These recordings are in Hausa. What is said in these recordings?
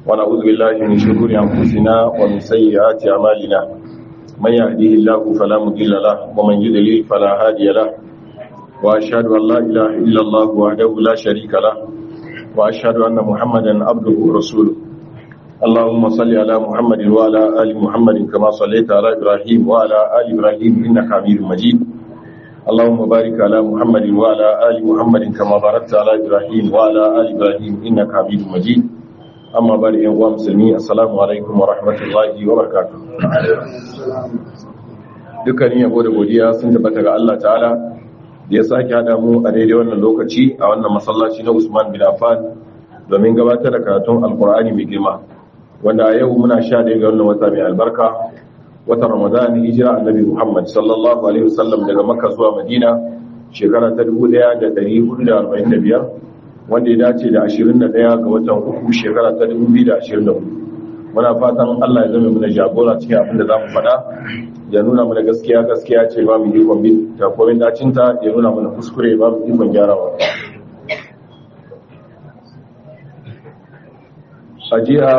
ونعوذ بالله من شرور أنفسنا ومن سيئات أعمالنا من يهديه الله فلا مضل له ومن يضلل فلا هادي له وأشهد أن لا إله إلا الله وحده لا شريك له وأشهد أن محمدا عبده ورسوله اللهم صل على محمد وعلى آل محمد كما صليت على إبراهيم وعلى آل إبراهيم إنك حميد مجيد اللهم بارك على محمد وعلى آل محمد كما باركت على إبراهيم وعلى آل إبراهيم إنك حميد مجيد أما بعد أيها المسلمين السلام عليكم ورحمة الله وبركاته dukkanin yabo da godiya sun tabbata ga Allah ta'ala da ya sake hada mu a daidai wannan lokaci a wannan masallaci na Usman bin Affan domin gabatar da karatun Alkur'ani mai girma wanda a yau muna sha ɗaya ga wannan wata mai albarka watan Ramadan hijira annabi Muhammad sallallahu alaihi wasallam daga Makka zuwa Madina shekara ta 1445 wanda ya dace da 21 ga watan uku shekara ta 2024 muna fatan Allah ya zama mana jagora cikin abin da zamu faɗa ya nuna mana gaskiya gaskiya ce ba mu ikon bin ta komin dacin ta ya nuna mana kuskure ba mu ikon gyarawa a jiya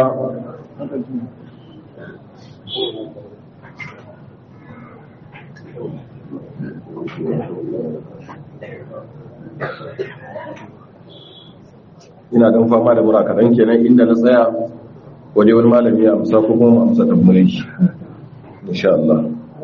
ina dan fama da mura kaɗan kenan inda na tsaya waje wani malami ya amsa ko kuma amsa tambayin shi insha Allah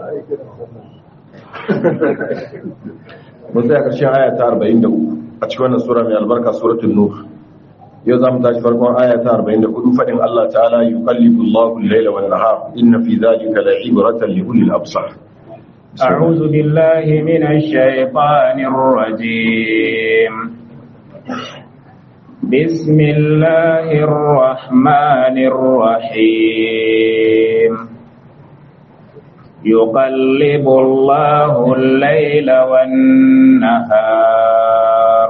mun tsaya ƙarshen aya ta 43 a cikin wannan sura mai albarka suratul nur yau za mu tashi farkon aya ta 44 faɗin Allah ta'ala yuqallibu Allahu al-layla wan nahar inna fi dhalika la'ibratan li ulil absar أعوذ بالله من الشيطان الرجيم بسم الله الرحمن الرحيم يقلب الله الليل والنهار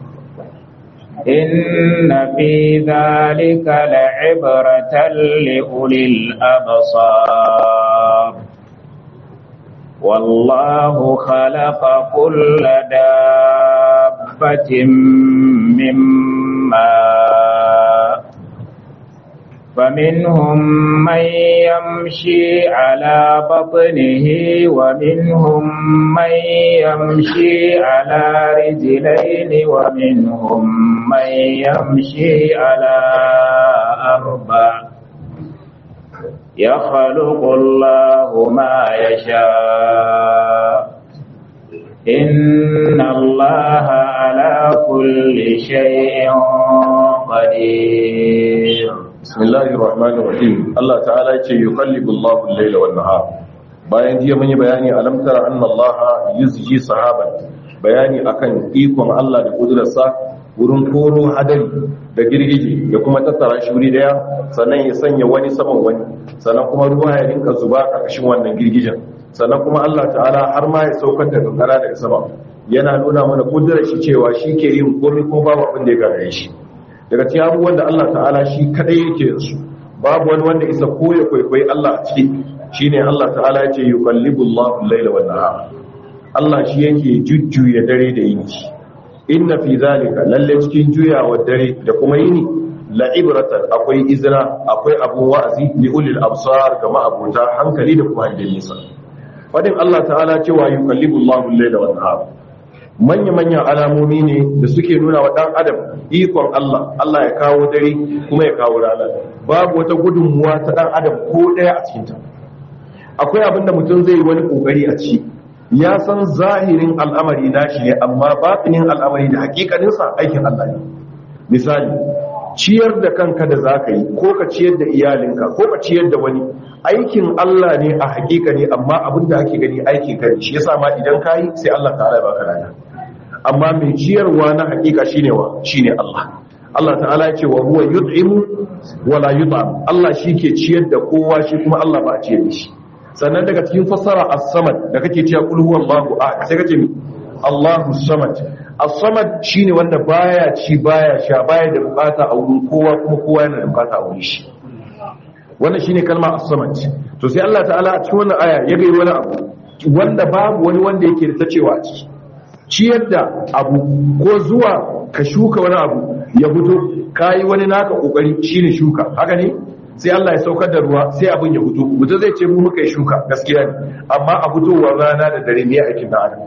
إن في ذلك لعبرة لأولي الأبصار والله خلق كل دابة من ماء فمنهم من يمشي على بطنه ومنهم من يمشي على رجلين ومنهم من يمشي على أربع يخلق الله ما يشاء إن الله على كل شيء قدير بسم الله الرحمن الرحيم الله تعالى يقلب الله الليل والنهار bayan jiya mun yi bayani alam tara anna Allah yuzji sahaban bayani akan ikon Allah da kudurarsa wurin koro hadari da girgije ya kuma tattara shi wuri daya sannan ya sanya wani saman wani sannan kuma ruwa ya rinka zuba ƙarƙashin wannan girgijen sannan kuma Allah ta'ala har ma ya saukar da kankara daga sama yana nuna mana kudurar shi cewa shi ke yin komai ko babu abin da ya gagare shi daga cikin abubuwan da Allah ta'ala shi kadai yake su babu wani wanda isa ko ya kwaikwayi Allah a ciki shine Allah ta'ala yace yuqallibu Allahu al-laila wan nahar Allah shi yake jujjuya dare da yini inna fi zalika lalle cikin juyawa dare da kuma yini la'ibratan akwai izra akwai abun wa'azi li ulil absar ga ma'abuta hankali da kuma hangen nisa fadin Allah ta'ala cewa yuqallibu Allahu al-laila wan nahar manya manya alamomi ne da suke nuna wa dan adam ikon Allah Allah ya kawo dare kuma ya kawo rana babu wata gudunmuwa ta dan adam ko daya a cikin ta akwai abin da mutum zai yi wani kokari a ci ya san zahirin al'amari nashi ne amma batinin al'amari da hakikaninsa aikin Allah ne misali ciyar da kanka da za ka yi ko ka ciyar da iyalinka ko ka ciyar da wani aikin Allah ne a hakika ne amma abin da ake gani aikin ka ne shi yasa ma idan ka yi sai Allah ta'ala ya baka rana amma mai ciyarwa na hakika shine wa shine Allah Allah ta'ala ya ce wa huwa yut'imu wa la yut'am Allah shi ke ciyar da kowa shi kuma Allah ba a ciyar da shi sannan daga cikin fassara as-samad da kake cewa qul huwallahu ahad sai kace mi Allahu samad as-samad shine wanda baya ci baya sha baya da bukata a wurin kowa kuma kowa yana da bukata a wurin shi wannan shine kalma as-samad to sai Allah ta'ala a cikin wannan aya ya ga wani abu wanda babu wani wanda yake da ta cewa a ciki ciyar da abu ko zuwa ka shuka wani abu ya fito kayi wani naka kokari shine shuka haka ne sai Allah ya saukar da ruwa sai abin ya fito mutum zai ce mu muka yi shuka gaskiya ne amma a fitowar rana da dare ne aikin da adam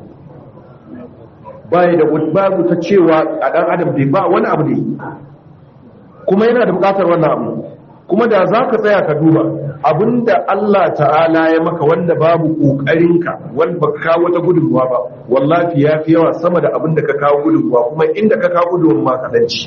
bai da babu ta cewa a dan adam dai ba wani abu ne kuma yana da bukatar wannan abu kuma da za ka tsaya ka duba abinda Allah ta'ala ya maka wanda babu kokarinka wanda baka kawo wata gudunmuwa ba wallahi ya fi yawa sama da abinda ka kawo gudunmuwa kuma inda ka kawo gudunmuwa ka danci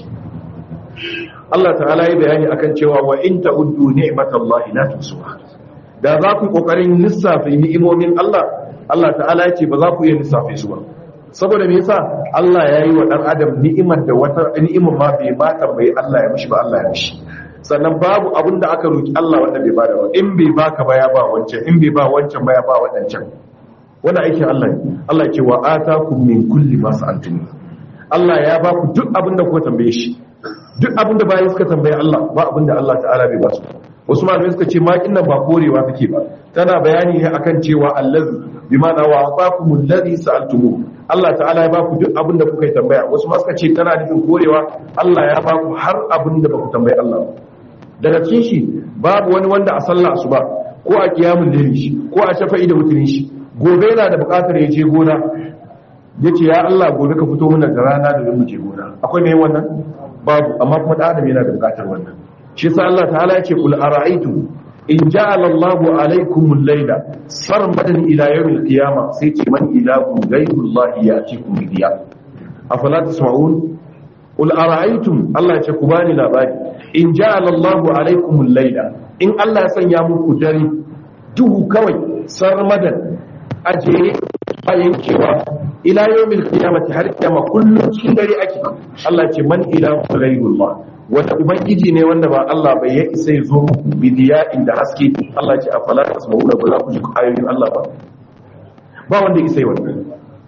Allah ta'ala ya bayani akan cewa wa in ta'uddu ni'matallahi la tuhsuha da za ku kokarin lissafa ni'imomin Allah Allah ta'ala ya ce ba za ku iya lissafe su ba saboda me yasa Allah ya yi wa dan adam ni'imar da wata ni'imar ma bai ma tambayi Allah ya mishi ba Allah ya mishi sannan babu abin da aka roki Allah wanda bai bada ba in bai baka ba ya ba wancan in bai ba wancan ba ya ba wadancan wannan aikin Allah ne Allah ya ce wa atakum min kulli ma sa'altum Allah ya ba ku duk abin da kuka tambaye shi duk abin da bayan suka tambaye Allah ba abin da Allah ta'ala bai ba su wasu malamai suka ce makin nan ba korewa take ba tana bayani ne akan cewa allazi bima da wa aqakumul ladhi sa'altumu Allah ta'ala ya ba ku duk abin da kuka yi tambaya wasu ma suka ce tana nufin korewa Allah ya ba ku har abin da ba ku tambayi Allah ba daga cikin shi babu wani wanda a sallah su ba ko a kiyamun dare shi ko a shafa'i da mutunin shi gobe yana da bukatar ya je gona ya ce ya Allah gobe ka fito mana da rana da mu je gona akwai mai wannan babu amma kuma da adam yana da bukatar wannan shi sa Allah ta'ala ya ce kul ara'aytu in ja'ala Allahu alaykum al-layla sarmadan ila yawm al-qiyamah sai ce man ilahu ghayru Allah ya'tikum bi diya afala tasma'un kul ara'aytum Allah ya ce ku bani labari in ja'ala Allahu alaykum al-layla in Allah ya sanya muku dare duhu kawai sarmadan ajere a yankewa ila yawmil qiyamati har kiyama kullum cikin dare ake Allah ce man ilahu ghayrullah wanda ubangiji ne wanda ba Allah bai ya isa ya zo bidiya inda haske Allah ce afala tasma'una ba za ku ji ayoyin Allah ba ba wanda isa yi wannan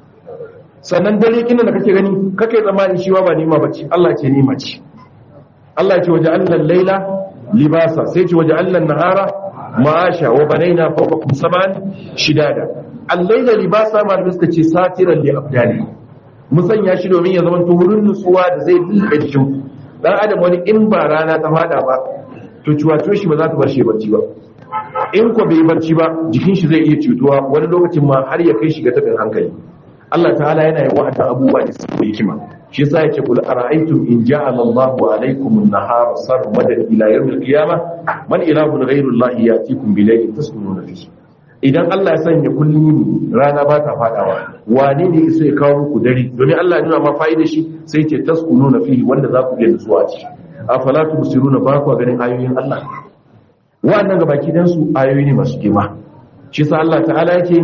sannan dare kina da kake gani kake zamani shi ba nima bace Allah ce nima ce Allah ce waje allan laila libasa sai ce waje allan nahara ma'asha wa banaina fawqakum sab'an shidada al-laila libasa malamin suka ce satiran li abdali mu sanya shi domin ya zama wurin nutsuwa da zai lulluɓe jikin dan adam wani in ba rana ta fada ba to ciwato shi ba za ta bar shi barci ba in ko bai barci ba jikin shi zai iya cutuwa wani lokacin ma har ya kai shi ga tabin hankali Allah ta'ala yana yin wa'ata abubuwa da suke hikima shi yasa yake kul ara'aytum in ja'ala Allahu alaykum an-nahara sarmadan ila yawm al-qiyamah man ilahun ghayru Allah yatikum bi layli taskununa fihi idan Allah ya sanya kullum rana ba ta fadawa wane ne sai ya kawo muku dare domin Allah ya nuna ma fa'ida shi sai ce taskununa fihi wanda za ku iya nutsuwa ci afala tubsiruna ba ku ganin ayoyin Allah wa'annan gabaki dan su ayoyi ne masu girma shi yasa Allah ta'ala yake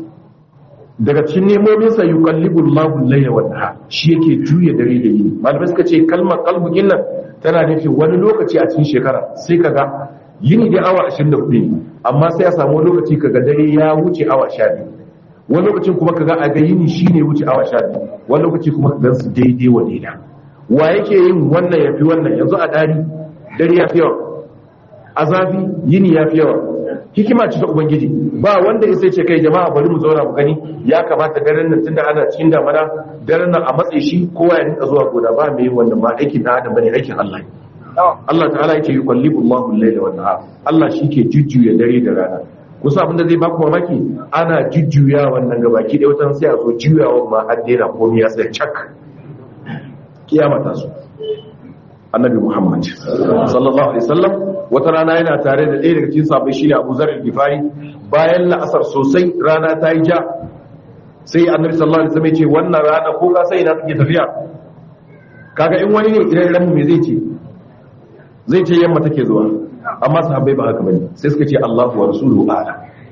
daga cikin nemomin sa yuqallibu Allahu al-layla wan nahar shi yake juya dare da yini malamai suka ce kalmar qalbu nan tana nufin wani lokaci a cikin shekara sai kaga yini dai awa 24 ne amma sai a samu lokaci kaga dare ya wuce awa 12 wani lokacin kuma kaga a ga yini shine wuce awa 12 wani lokaci kuma kaga su daidai wa daida wa yake yin wannan yafi wannan yanzu a dari dare ya fi yawa a zafi yini ya fi yawa hikima ce ta ubangiji ba wanda ya sai ce kai jama'a bari mu zauna mu gani ya kamata daren nan tunda ana cikin damana daren nan a matse shi kowa ya rinka zuwa gona ba mai wannan ba aikin na adam bane aikin Allah ne Allah ta'ala yake yuqallibu Allahu al-layla wan nahar Allah shi ke jujjuya dare da rana kusa abinda zai baku mamaki ana jujjuya wannan gabaki da watan sai a zo juyawa ma har daina komai ya sai cak kiyama ta su annabi Muhammad sallallahu alaihi wasallam wata rana yana tare da ɗaya daga cikin sahabbai shi Abu Zar al-Ghifari bayan la'asar sosai rana ta yi ja sai annabi sallallahu alaihi wasallam ya ce wannan rana ko ka sai ina take tafiya kaga in wani ne idan ran me zai ce zai ce yamma take zuwa amma sahabbai ba haka bane sai suka ce Allahu wa rasuluhu a'la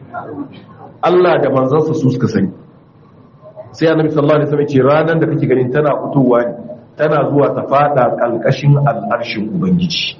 Allah da manzansa su suka sani sai annabi sallallahu alaihi wasallam ya ce ranan da kake ganin tana fitowa ne tana zuwa ta fada kalkashin al'arshin ubangiji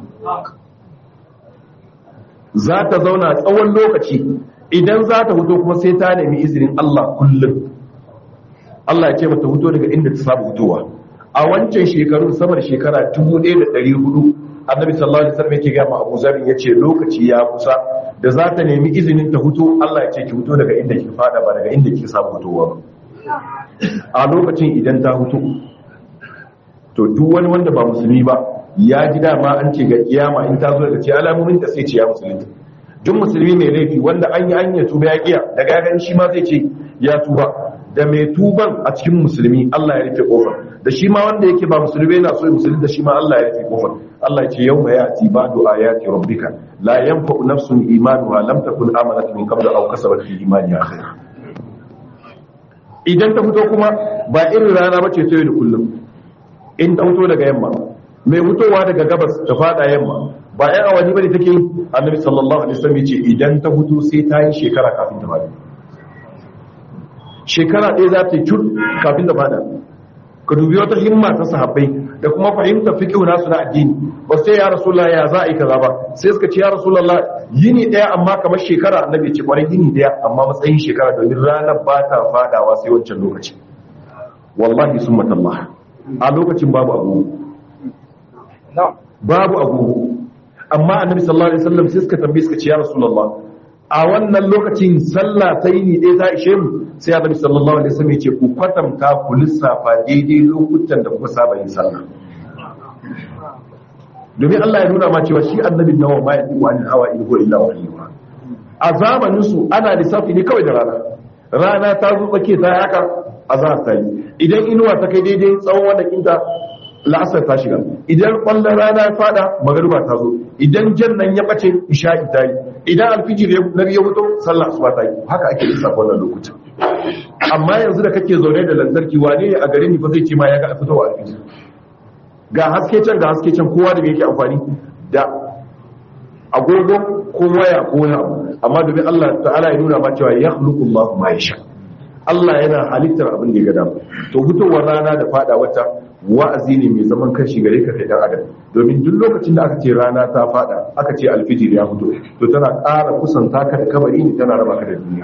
za ta zauna tsawon lokaci idan za ta fito kuma sai ta nemi izinin Allah kullum Allah ya ce mata fito daga inda ta saba fitowa a wancan shekarun samar shekara 1400 annabi sallallahu alaihi wasallam yake ga ma Abu Zar yace lokaci ya kusa da za ta nemi izinin ta fito Allah ya ce ki fito daga inda ki fada ba daga inda ki saba fitowa ba a lokacin idan ta fito to duk wani wanda ba musulmi ba ya ji dama an ce ga kiyama in ta zo daga ce alamomin da sai ce ya musulunta duk musulmi mai laifi wanda an yi hanyar tuba ya kiya daga ya gani shi ma zai ce ya tuba da mai tuban a cikin musulmi Allah ya rufe kofar da shi ma wanda yake ba musulmi yana so ya musulmi da shi ma Allah ya rufe kofar Allah ya ce yau ma ya'ti ba'du ayati rabbika la yanfa'u nafsun imanuha lam takun amanat min qabl aw kasabat fi imaniha khayra idan ta fito kuma ba irin rana bace ta yau da kullum in ta fito daga yamma mai fitowa daga gabas ta fada yamma ba yan awani bane take annabi sallallahu alaihi wasallam yace idan ta fito sai ta yi shekara kafin ta fada shekara ɗaya za ta yi cur kafin ta fada ka dubi wata himma ta sahabbai da kuma fahimtar fiqh nasu na addini ba sai ya rasulullah ya za a yi kaza ba sai suka ce ya rasulullah yini ɗaya amma kamar shekara annabi ya ce kwarai yini ɗaya amma matsayin shekara domin ranar ba ta fadawa sai wancan lokaci wallahi summatallah a lokacin babu abu babu agogo amma annabi sallallahu alaihi wasallam sai suka tambaye suka ce ya rasulullah a wannan lokacin sallah ta yi ne ta ishe mu sai annabi sallallahu alaihi wasallam ya ce ku kwatanta ku lissafa daidai lokutan da kuka saba yin sallah domin Allah ya nuna ma cewa shi annabi nawa ma ya tiwa ni hawa in ko illa wahyi a zamanin su ana lissafi ne kawai da rana rana ta zo tsake ta haka azhar ta yi idan inuwa ta kai daidai tsawon wannan kinta la'asar ta shiga idan kwallon rana ya fada magariba ta zo idan jannan ya bace isha'i ta yi idan alfijir na ya fito sallah asuba ta yi haka ake lissafa wannan lokutan amma yanzu da kake zaune da lantarki wane ne a garin ni fa zai ce ma ya ga fitowa alfijir ga haske can ga haske can kowa da yake amfani da agogo ko waya ko wani abu amma domin Allah ta'ala ya nuna ma cewa ya khluqu Allahu ma yasha Allah yana halittar abin da ya ga dama to fitowar rana da fada wata wa'azi ne mai zaman kanshi gare ka kai dan adam domin duk lokacin da aka ce rana ta fada aka ce alfijir ya fito to tana ƙara kusanta ka da kabari ne tana raba ka da duniya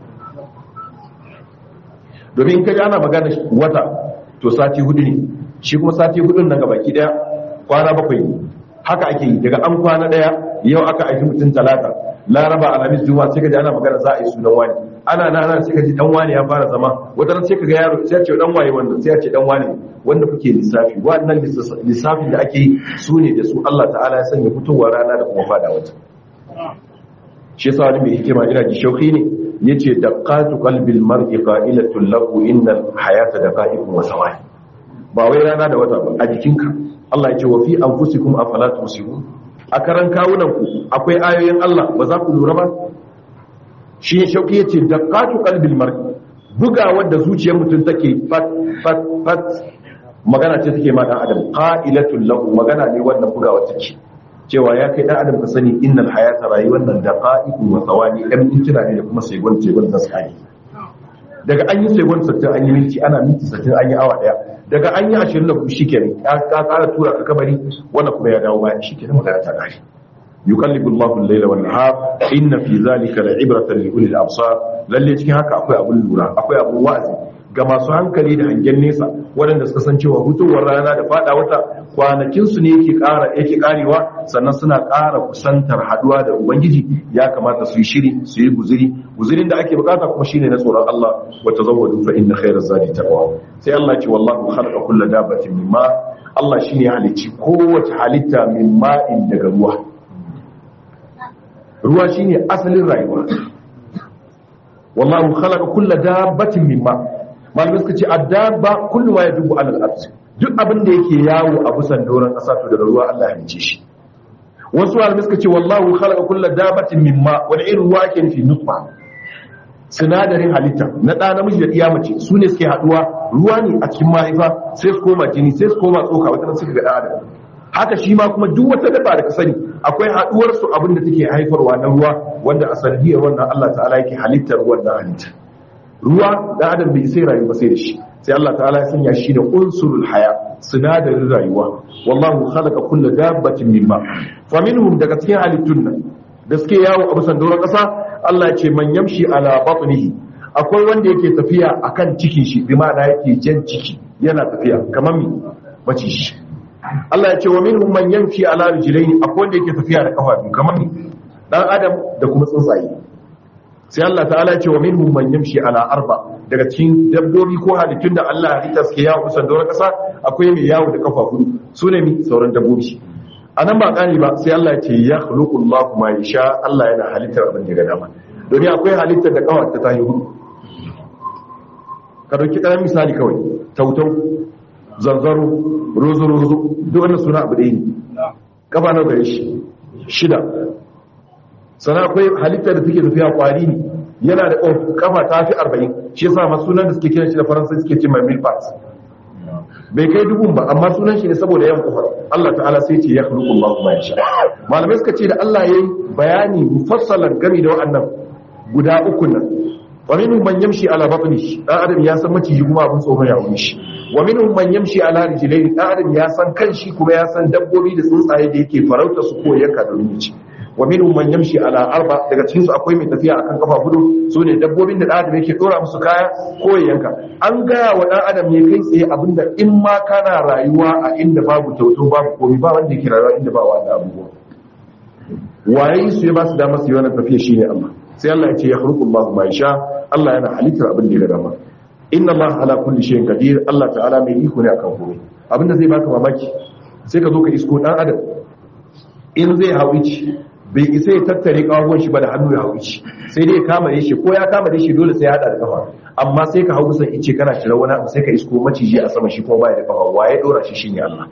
domin kaji ana magana wata to sati hudu ne shi kuma sati hudun nan gabaki daya kwana bakwai ne haka ake yi daga an kwana daya yau aka aiki mutum talata laraba alhamis juma'a sai kaji ana magana za a yi sunan wani ana na ana sai kaji dan wani ya fara zama wata ran sai kaga yaro sai ya ce dan waye wannan sai ya ce dan wani wanda kuke lissafi wannan lissafin da ake yi su ne da su Allah ta'ala ya sanya fitowar rana da kuma fada wata shi yasa wani mai hikima ina ji shauki ne yace daqatu qalbil mar'i qa'ilatun lahu innal hayata daqa'iqun wa sawai ba wai rana da wata ba a jikinka Allah ya ce wa fi anfusikum afala tusirun a karan kawunan ku akwai ayoyin Allah ba za ku lura ba shi ne shauki yace daqatu qalbil mar'i bugawar da zuciyar mutum take fat fat fat magana ce take ma dan adam qa'ilatul lahu magana ne wannan bugawa take cewa ya kai dan adam ka sani innal hayata rayuwar nan daqa'iqun wa thawani dan mintuna ne da kuma segon segon da sai daga an yi segon 60 an yi minti ana minti 60 an yi awa daya daga an yi 20 da ku shikenan ka kara tura ka kabari wannan kuma ya dawo baya shikenan magana ta kare yuqallibu Allahu al-layla wan nahar inna fi dhalika la'ibratan li ulil absar lalle cikin haka akwai abun lura akwai abun wa'azi ga masu hankali da hangen nesa waɗanda suka san cewa hutowar rana da fada wata kwanakinsu ne yake ƙara yake ƙarewa sannan suna ƙara kusantar haduwa da ubangiji ya kamata su yi shiri su yi guziri guzirin da ake bukata kuma shine na tsoron Allah wa tazawwadu fa inna khayra zadi taqwa sai Allah ya ce wallahu khalaqa kulla dabatin min ma Allah shine ya halicci kowace halitta min ma'in daga ruwa ruwa shine asalin rayuwa wallahu khalaqa kulla dabatin min ma malamai suka ce addaba kullu ma yadubu ala al-ard duk abin da yake yawo a busan doron kasa to daga ruwa Allah ya mice shi wasu malamai suka ce wallahu khalaqa kulla dabatin mimma wani irin ruwa ake nufi nutfa sinadarin halitta na ɗa namiji da ɗiya mace su ne suke haɗuwa ruwa ne a cikin mahaifa sai su koma jini sai su koma tsoka wata suka ga ɗan adam haka shi ma kuma duk wata dabba da ka sani akwai haɗuwar su abin da take haifarwa na ruwa wanda a sanadiyar wannan Allah ta'ala yake halittar ruwan da halitta ruwa da adam bai sai rayu ba sai da shi sai Allah ta'ala ya sanya shi da unsurul haya sinadarin rayuwa wallahu khalaqa kulla dabbatin mimma fa minhum daga cikin halittun nan da suke yawo a bisan doron ƙasa Allah ya ce man yamshi ala batnihi akwai wanda yake tafiya akan cikin shi bi ma'ana yake jan ciki yana tafiya kamar mi mace shi Allah ya ce wa minhum man yamshi ala rijlaini akwai wanda yake tafiya da kafa biyu kamar mi dan adam da kuma tsuntsaye sai Allah ta'ala ya ce wa minhum man yamshi ala arba daga cikin dabbobi ko halittun da Allah ya halitta suke yawo kusan doron kasa akwai mai yawo da kafa hudu su ne mi sauran dabbobi a nan ba kani ba sai Allah ya ce ya khluqu Allahu ma yasha Allah yana halittar abin da ya ga dama domin akwai halittar da kawar ta tayi hudu ka dauki karamin misali kawai tautau zanzaro rozo rozo duk wannan suna abu ɗaya ne kafa na gare shi shida sana akwai halittar da take tafiya kwari ne yana da kafa ta fi arba'in shi yasa ma sunan da suke kiran shi da faransa suke ce mai milpat bai kai dubun ba amma sunan shi ne saboda yan kufar Allah ta'ala sai ce ya khluqu Allahu ma yasha malamai suka ce da Allah yayi bayani mufassalan game da wa'annan guda uku nan wa minhum man yamshi ala batni dan adam ya san maciji kuma abin tsoro ya wuni shi wa minhum man yamshi ala rijlayni dan adam ya san kanshi kuma ya san dabbobi da tsuntsaye da yake farauta su ko yanka domin ya ci wa minhum man yamshi ala arba daga cikin su akwai mai tafiya akan kafa hudu su ne dabbobin da dan adam yake dora musu kaya ko ya yanka an gaya wa dan adam ne kai tsaye abinda in ma kana rayuwa a inda babu tauto babu komai ba wanda yake rayuwa inda ba wanda abubuwa waye su ya ba su damar su yi wannan tafiya shine Allah sai Allah ya ce ya khluqu Allahu ma yasha Allah yana halittar abin da ya dama inna Allah ala kulli shay'in qadir Allah ta'ala mai iko ne akan komai abinda zai baka mamaki sai ka zo ka isko dan adam in zai hawici bai isa ya tattare kawon shi ba da hannu ya hawici sai dai ya kama shi ko ya kama shi dole sai ya hada da kafa amma sai ka hau kusan ice kana cire wani abu sai ka isko maciji a sama shi kuma baya da kafa waye dora shi shine Allah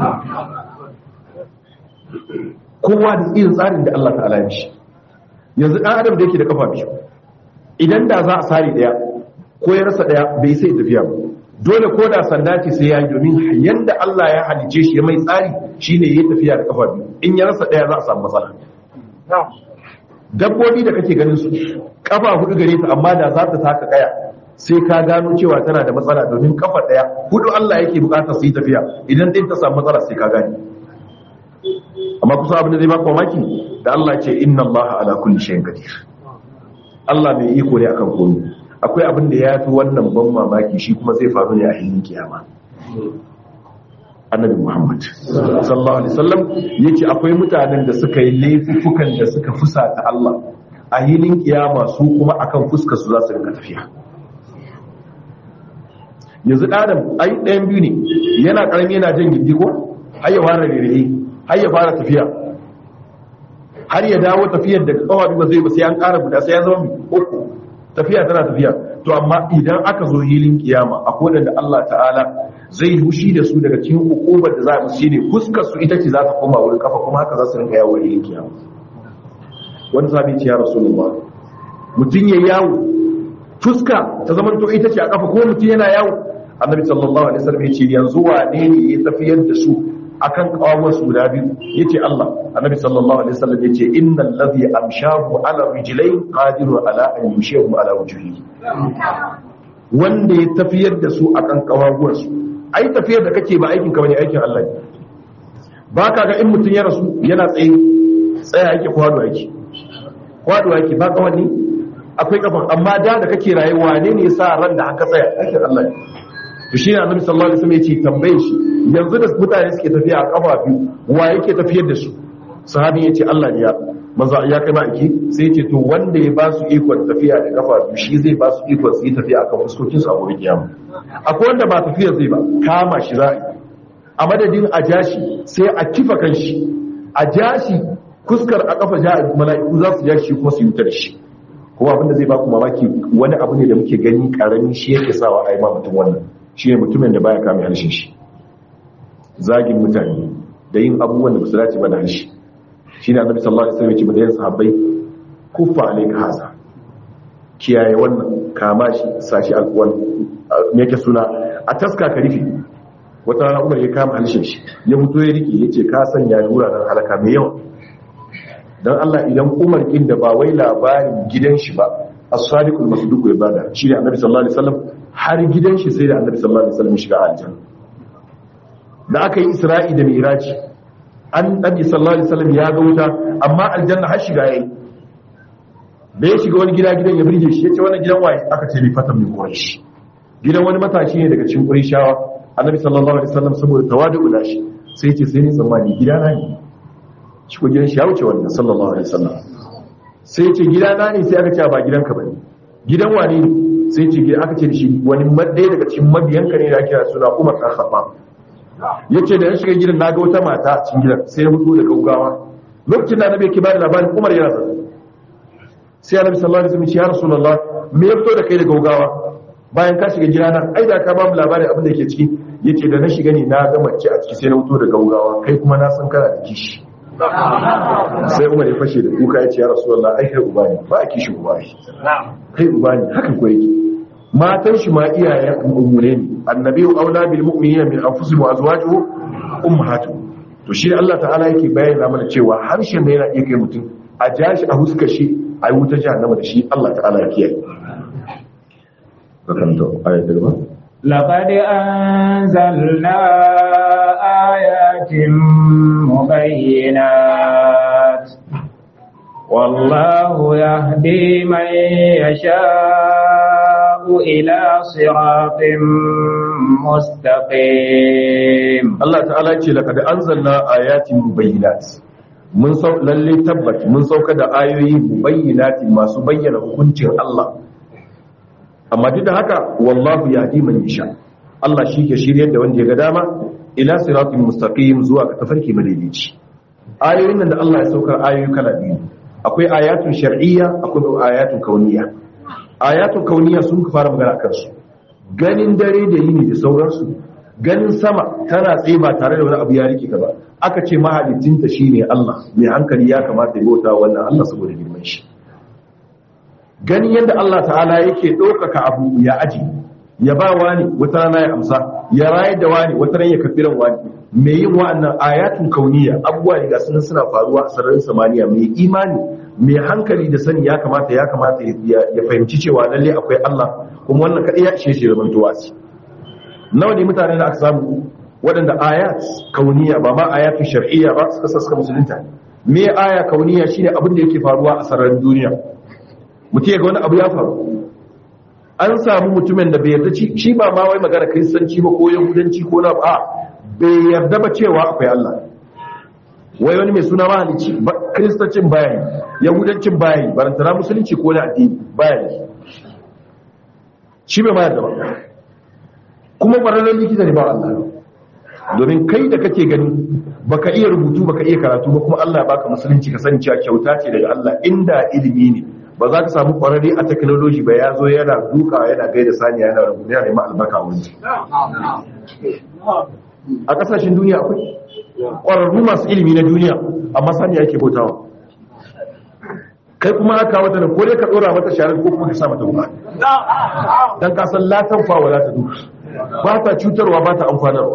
kowa da irin tsarin da Allah ta'ala ya shi yanzu dan adam da yake da kafa biyu idan da za a sare daya ko ya rasa daya bai sai tafiya ba dole ko da sanda ce sai ya yi domin yanda Allah ya halice shi ya mai tsari shine yayi tafiya da kafa biyu in ya rasa daya za a samu matsala dabbobi da kake ganin su kafa hudu gare ta amma da za ta taka kaya sai ka gano cewa tana da matsala domin kafa daya hudu Allah yake bukatar su yi tafiya idan din ta samu matsala sai ka gane amma kusa abin da zai baka mamaki da Allah ce inna Allah ala kulli shay'in qadir Allah mai iko ne akan komai akwai abin da ya fi wannan ban mamaki shi kuma zai faru ne a hilin kiyama annabi muhammad sallallahu alaihi wasallam yace akwai mutanen da suka yi laifukan da suka fusata Allah a hilin kiyama su kuma akan fuskar su za su rinka tafiya yanzu adam ai ɗayan biyu ne yana karami yana jan gindi ko har ya fara rere har ya fara tafiya har ya dawo tafiyar da kawa ba zai ba sai an ƙara guda sai ya zama uku tafiya tana tafiya to amma idan aka zo hilin kiyama akwai wanda Allah ta'ala zai hushi da su daga cikin hukumar da za a musu shine fuskar su ita ce za ta koma wurin kafa kuma haka za su rinka yawo hilin kiyama wani sabi ce ya rasulullah mutum ya yawo fuska ta zama to ita ce a kafa ko mutum yana yawo annabi sallallahu alaihi wasallam ya ce yanzu wane ne ya tafiyar da su akan kawawar su guda biyu yace Allah annabi sallallahu alaihi wasallam yace innal ladhi amshahu ala rijlayn qadiru ala an yushihu ala wujuhihi wanda ya tafiyar da su akan kawawar su ai tafiyar da kake ba aikin ka bane aikin Allah ne baka ga in mutun ya rasu yana tsaye tsaya yake kwado yake kwado yake ba kawani akwai kafan amma da da kake rayuwa ne ne sa ran da aka tsaya aikin Allah ne to shi ne annabi sallallahu alaihi wasallam yace tambaye shi yanzu da mutane suke tafiya a kafa biyu wa yake tafiyar da su sahabi yace Allah ne ya maza ya kai ma'aiki sai yace to wanda ya ba su ikon tafiya da kafa biyu shi zai ba su ikon su yi tafiya akan fuskokin su a wurin kiyama akwai wanda ba tafiya zai ba kama shi za a madadin a jashi sai a kifa kan shi a jashi kuskar a kafa ja mala'iku za su jashi kuma su yi wutar shi kuma abinda zai ba ku mamaki wani abu ne da muke gani karami shi yake sawa a yi ma mutum wannan shi ne mutumin da baya kame harshen shi zagin mutane da yin abubuwan da ba su dace ba da harshe shi ne annabi sallallahu alaihi wasallam ya ce ba da yin sahabbai kufa alayka haza kiyaye wannan kama shi sashi alwan me yake suna a taska ka rufe wata rana umar ya kama harshen shi ya fito ya rike ya ce ka sanya wuraren halaka mai yawa don Allah idan umar kin da ba wai labarin gidan shi ba as-sadiqul masduq ya bada shi ne annabi sallallahu alaihi wasallam har gidan shi sai da annabi sallallahu alaihi wasallam shiga aljanna da aka yi isra'i da miraji an nabi sallallahu alaihi wasallam ya ga wuta amma aljanna har shiga yayi da ya shiga wani gida gidan ya burge shi yace wannan gidan waye aka ce bi fatan min quraish gidan wani matashi ne daga cikin qurayshawa annabi sallallahu alaihi wasallam saboda tawadu da shi sai ya ce sai ni tsammani gidana ne shi ko gidan shi ya wuce wannan sallallahu alaihi wasallam sai ya ce gidana ne sai aka ce ba gidanka bane gidan wane ne sai ce aka ce da shi wani ɗaya daga cikin mabiyanka ne da ake suna umar ɗan khattab yace da ya shiga gidan naga wata mata a cikin gidan sai ya fito da gaugawa lokacin da annabi yake ba da labarin Umar yana zaune sai annabi sallallahu alaihi wasallam ya ce ya rasulullah me ya fito da kai da gaugawa bayan ka shiga gidana ai da ka ba mu labarin abin da yake ciki yace da na shiga ne na ga mace a ciki sai na fito da gaugawa kai kuma na san kana da kishi sai Umar ya fashe da kuka ya ce ya rasulullah ai kai uba ne ba a kishi uba ne kai uba ne haka ko yake matan shi ma iyayen ummune ne annabi aula bil mu'minina min anfusihim wa azwajuhu ummahatuhum to shi Allah ta'ala yake bayyana mana cewa harshen da yana iya kai mutum a ja shi a huskar shi a yi wutar jahannama da shi Allah ta'ala ya kiyaye karanta ayatul ba لقد أنزلنا آيات مبينات والله يهدي من يشاء إلى صراط مستقيم Allah ta'ala ce laqad anzalna ayatin mubayyinat mun sau lalle tabbat mun sauka da ayoyi mubayyinati masu bayyana hukuncin Allah amma duk da haka wallahu yahdi man yasha Allah shi ke shiryar da wanda ya ga dama ila siratin mustaqim zuwa ga tafarki madaidaici ayoyin nan da Allah ya saukar ayoyi kala biyu akwai ayatun shar'iyya akwai ayatun kauniyya ayatun kauniyya sun fara magana akan su ganin dare da yini da sauransu ganin sama tana tsaye ba tare da wani abu ya rike ka ba aka ce mahalicinta shine Allah mai hankali ya kamata ya bauta wannan Allah saboda girman shi ganin yadda Allah ta'ala yake ɗaukaka abu ya aji ya ba wani wata rana ya amsa ya rayar da wani wata rana ya kafiran wani mai yin wa'annan ayatun kauniya abubuwa ne ga sunan suna faruwa a sararin samaniya mai imani mai hankali da sani ya kamata ya kamata ya fahimci cewa lalle akwai Allah kuma wannan kadai ya ishe shi zaman tuwasi nawa ne mutane da aka samu waɗanda ayat kauniya ba ma ayatun shar'iyya ba suka saska musulunta me aya kauniya shine abin da yake faruwa a sararin duniya mutum ya ga wani abu ya faru an samu mutumin da bai yarda shi ba ma wai magana kristanci ba ko yahudanci ko na ba bai yarda ba cewa akwai Allah wai wani mai suna mahalicci kristancin bayan yahudancin bayan barantana musulunci ko na addini bayan shi bai ma yarda ba kuma ƙwararren likita ne ba Allah domin kai da kake gani baka iya rubutu baka iya karatu ba kuma Allah baka musulunci ka sani cewa kyauta ce daga Allah inda ilimi ne ba za ka samu ƙwararre a technology ba ya zo yana duka yana gaida saniya yana rubutu yana neman albarka a wani a kasashen duniya akwai ƙwararru masu ilimi na duniya amma saniya yake bautawa kai kuma aka wata da ko dai ka ɗora mata sharar ko kuma ka sa mata wuka dan ka san latan fa wala ta duka ba ta cutarwa ba ta amfanarwa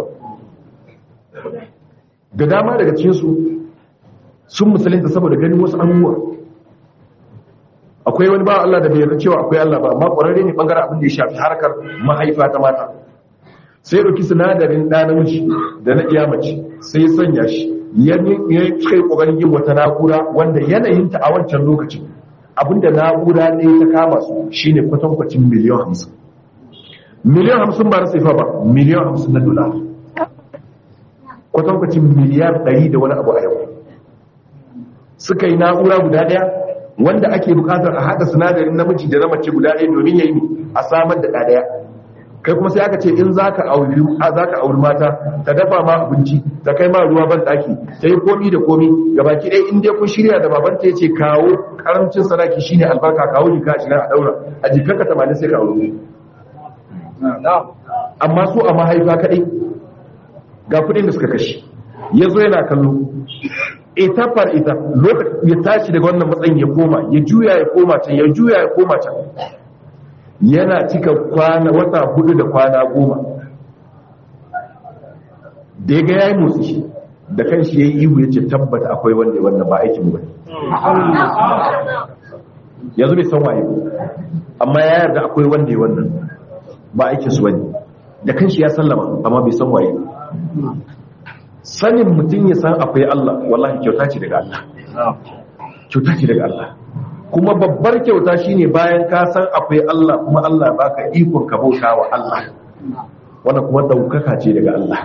da dama daga cikinsu sun musulunta saboda ganin wasu abubuwa akwai wani ba Allah da bai yarda cewa akwai Allah ba amma ƙwararre ne bangaren abin da ya shafi harkar mahaifa ta mata sai ɗauki sinadarin ɗa namiji da na iya mace sai ya sanya shi ya kai ƙoƙarin yin wata na'ura wanda yanayinta a wancan lokacin abinda na'ura ɗaya ta kama su shine kwatankwacin miliyan hamsin miliyan hamsin ba na saifa ba miliyan hamsin na dola kwatankwacin miliyar ɗari da wani abu a yau suka yi na'ura guda ɗaya wanda ake bukatar a haɗa sinadarin namiji da na mace guda ɗaya domin ya yi a samar da ɗaya kai kuma sai aka ce in za ka auri mata ta dafa ma abinci ta kai ma ruwa ban ɗaki ta yi komi da komi gabaki ɗaya in dai kun shirya da babanta ya ce kawo karamcin sadaki shine albarka kawo jika ashirin a ɗaura a jikanka tamanin sai ka auri amma su a mahaifa kaɗai ga kudin da suka kashe ya zo yana kallo ita far ita lokacin ya tashi daga wannan matsayin ya koma ya juya ya koma can ya juya ya koma can yana cika kwana wata hudu da kwana goma da ya ga ya yi motsi da kan shi ya yi ihu ya ce tabbata akwai wanda wanda ba aikin ba yanzu bai san waye amma ya yarda akwai wanda ya wannan ba aikin su bane da kanshi ya sallama amma bai san waye sanin mutum ya san akwai Allah wallahi kyauta ce daga Allah kyauta ce daga Allah kuma babbar kyauta shine bayan ka san akwai Allah kuma Allah baka ikon ka bauta wa Allah wannan kuma daukaka ce daga Allah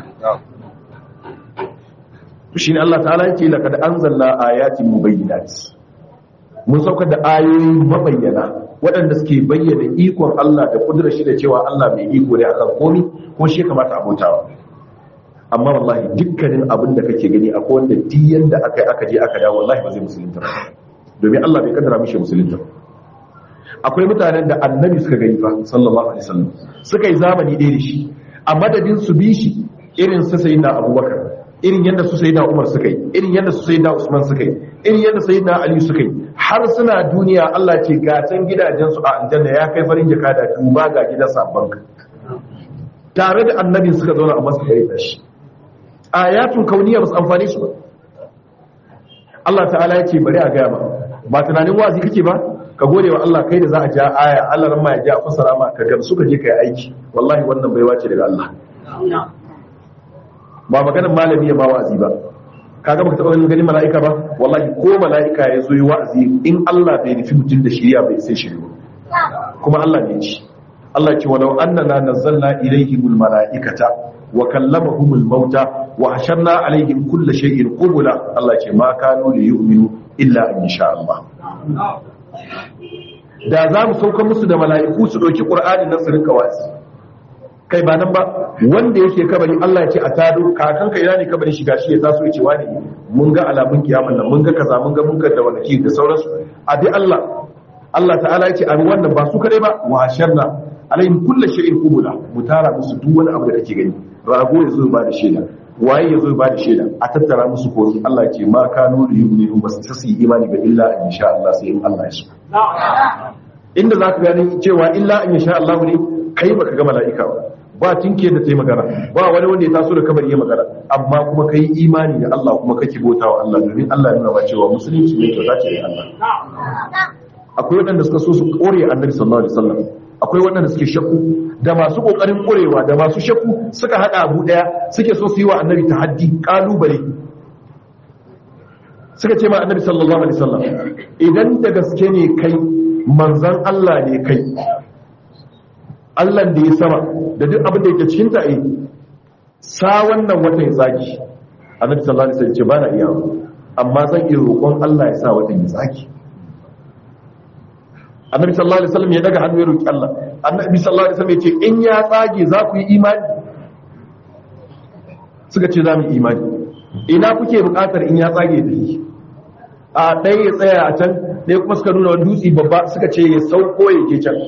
to shine Allah ta'ala yake laqad anzalna ayatin mubayyinat mun saukar da ayoyi mabayyana waɗanda suke bayyana ikon Allah da kudurar shi da cewa Allah mai iko ne akan komi ko shi kamata abotawa amma wallahi dukkanin abin da kake gani akwai wanda diyan da aka yi aka je aka dawo wallahi ba zai musulunta ba domin Allah bai kaddara mishi musulunta ba akwai mutanen da annabi suka gani fa sallallahu alaihi wasallam suka yi zamani ɗaya da shi a madadin su bi shi irin su sayyidina abubakar irin yadda su sayyidina umar suka yi irin yadda su sayyidina usman suka yi irin yadda sayyidina ali suka yi har suna duniya Allah ce gatan gidajen su a aljanna ya kai farin jaka da duba ga gidan sabban ka tare da annabin suka zauna a masu da shi ayatun kauniya ba su amfani su ba Allah ta'ala ya ce bari a gaya ba ba tunanin wazi kake ba ka gode wa Allah kai da za a ja aya Allah ran ma ya ja fasara ma ka gamsu ka je kai aiki wallahi wannan baiwa ce daga Allah ba maganar malami ya ba wa'azi ba kaga baka taba ganin gani mala'ika ba wallahi ko mala'ika ya zo yi wa'azi in Allah bai nufi mutum da shiriya bai sai shiriya kuma Allah ne ci Allah ce walau annana nazzalna ilayhimul mala'ikata wa kallamahumul mauta wa hasharna alaihim kulla shay'in qubula Allah ce ma kanu li yu'minu illa an yasha Allah da za mu sauka musu da mala'iku su ɗauki ƙur'ani nan su rinka wasi kai ba nan ba wanda yake kabari Allah ya ce a tado kakan ka ina ne kabari shiga shi ya taso ya ce wani mun ga alamun kiyaman nan mun ga kaza mun ga mun ga da wani da sauransu a bi Allah Allah ta'ala ya ce a wannan ba su kadai ba wa sharna alayhim kullu shay'in qubula mu tara musu duk wani abu da kake gani rago ya zo ba da shaida waye ya zo ba da shaida a tattara musu ko Allah ce ma kanu da yu'minu bas su yi imani ba illa in sha Allah sai in Allah ya so inda zaka gani cewa illa in sha Allah ne kai baka ga mala'ika ba ba tinke da tayi magana ba wani wanda ya taso da kabari ya magana amma kuma kai imani da Allah kuma kake bautawa Allah domin Allah ya nuna ba cewa musulunci ne to zace da Allah akwai waɗanda suka so su kore annabi sallallahu alaihi wasallam akwai waɗanda suke shakku da masu ƙoƙarin ƙurewa da masu shakku suka haɗa abu ɗaya suke so su yi wa annabi ta haddi ƙalubale suka ce ma annabi sallallahu alaihi wasallam idan da gaske ne kai manzan Allah ne kai Allah da ya sama da duk abin da yake cikin ta yi sa wannan watan ya tsaki annabi sallallahu alaihi wasallam ce ba na iya amma zan iya roƙon Allah ya sa watan ya tsaki annabi sallallahu alaihi wasallam ya daga hannu ya roki Allah annabi sallallahu alaihi wasallam ya ce in ya tsage za ku yi imani suka ce za mu yi imani ina kuke buƙatar in ya tsage da yi a ɗaya ya tsaya a can ɗaya kuma suka nuna wani dutse babba suka ce ya sauko ya ke can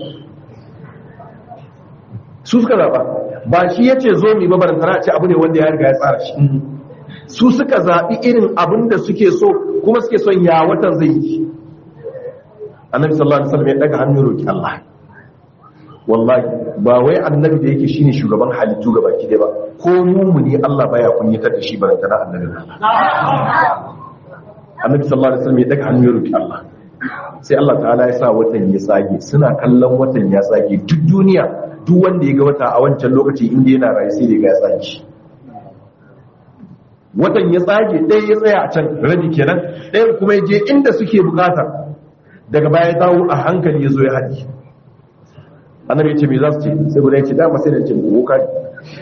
su suka zaɓa ba shi ya ce zo mu babaran tana ce abu ne wanda ya riga ya tsara shi su suka zaɓi irin abin da suke so kuma suke son ya watan zai yi annabi sallallahu alaihi wasallam ya daga hannu roki Allah wallahi ba wai annabi da yake shine shugaban halittu gaba ki ba ko mumuni Allah baya kunyatar da shi baranta na annabi annabi sallallahu alaihi wasallam ya daga hannu roki Allah sai Allah ta'ala ya sa watan ya tsage suna kallon watan ya tsage duk duniya duk wanda ya ga wata a wancan lokaci inda yana rayu sai da ya tsage watan ya tsage ɗaya ya tsaya a can rabi kenan ɗayan kuma ya je inda suke bukata daga baya ya dawo a hankali ya zo ya haɗi annabi ya ce me za su ce sai guda ya ce dama sai da ce boka ne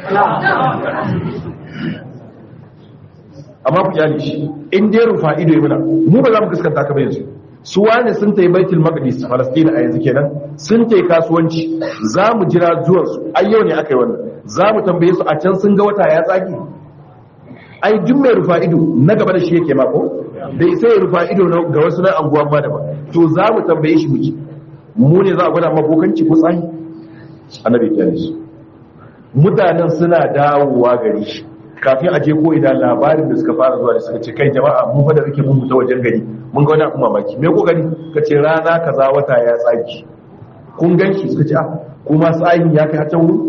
amma ku kyale shi in dai rufa ido ya muna mu ba za mu fuskanta ka ba yanzu su wane sun tayi baitul maqdis falastin a yanzu kenan sun tayi kasuwanci za mu jira zuwan su ai yau ne aka yi wannan za mu tambaye su a can sun ga wata ya tsage ai duk mai rufa ido na gaba da shi yake mako da sai ya rufa ido ga wasu na anguwan ma daban to za mu tambaye shi muke mu ne za a gwada mabokanci ko tsani annabi ya su mutanen suna dawowa gari shi kafin a je ko idan labarin da suka fara zuwa da suka ce kai jama'a mu fa da muke mun ta wajen gari mun ga wani abu mamaki me ko gari ka ce rana kaza wata ya tsaki kun gan shi suka ce ah kuma tsayin ya kai hatan wuri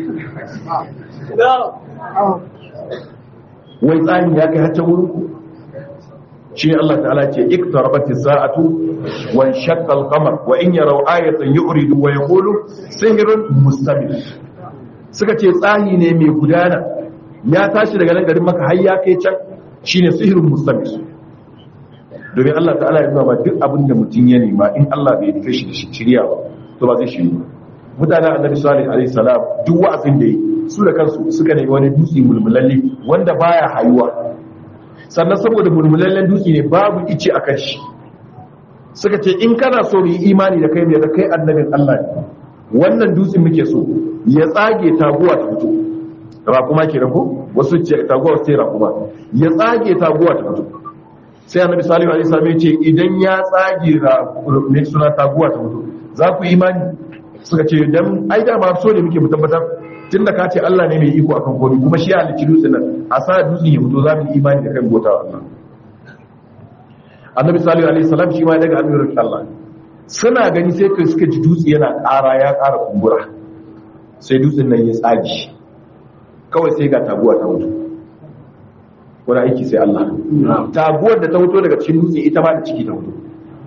wai tsayin ya kai hatan wuri shi Allah ta'ala ce iktarabati sa'atu wa shaqqa al-qamar wa in yaraw ayatan yu'ridu wa yaqulu sihrun mustamil suka ce tsahi ne mai gudana ya tashi daga nan garin maka har ya kai can shine sihrun mustamil domin Allah ta'ala ya nuna duk abin da mutum ya nema in Allah bai nufe shi da shirya ba to ba zai shiri mutanen annabi salih alaihi salam duk wa'azin da yi su da kansu suka nemi wani dutse mulmulalle wanda baya hayuwa sannan saboda mulmulallen dutse ne babu ice a kan shi suka ce in kana so mu yi imani da kai mai da kai annabin Allah ne wannan dutsen muke so ya tsage taguwa ta fito raƙuma ke ko wasu ce taguwa sai raƙuma ya tsage taguwa ta fito sai annabi salihu alaihi salam ya ce idan ya tsage mai suna taguwa ta fito za ku yi imani suka ce dan ai da ba so ne muke mu tabbatar tunda ka ce Allah ne mai iko akan komai kuma shi ya halicci dutsen nan a sa dutsen ya fito za mu yi imani da kan gota Allah annabi salihu alaihi salam shi ma ya daga amirin Allah suna gani sai kai suka ji dutse yana ƙara ya ƙara kumbura sai dutsen nan ya tsage kawai sai ga taguwa ta mutu wani aiki sai Allah taguwar da ta mutu daga cikin dutse ita ma da ciki ta mutu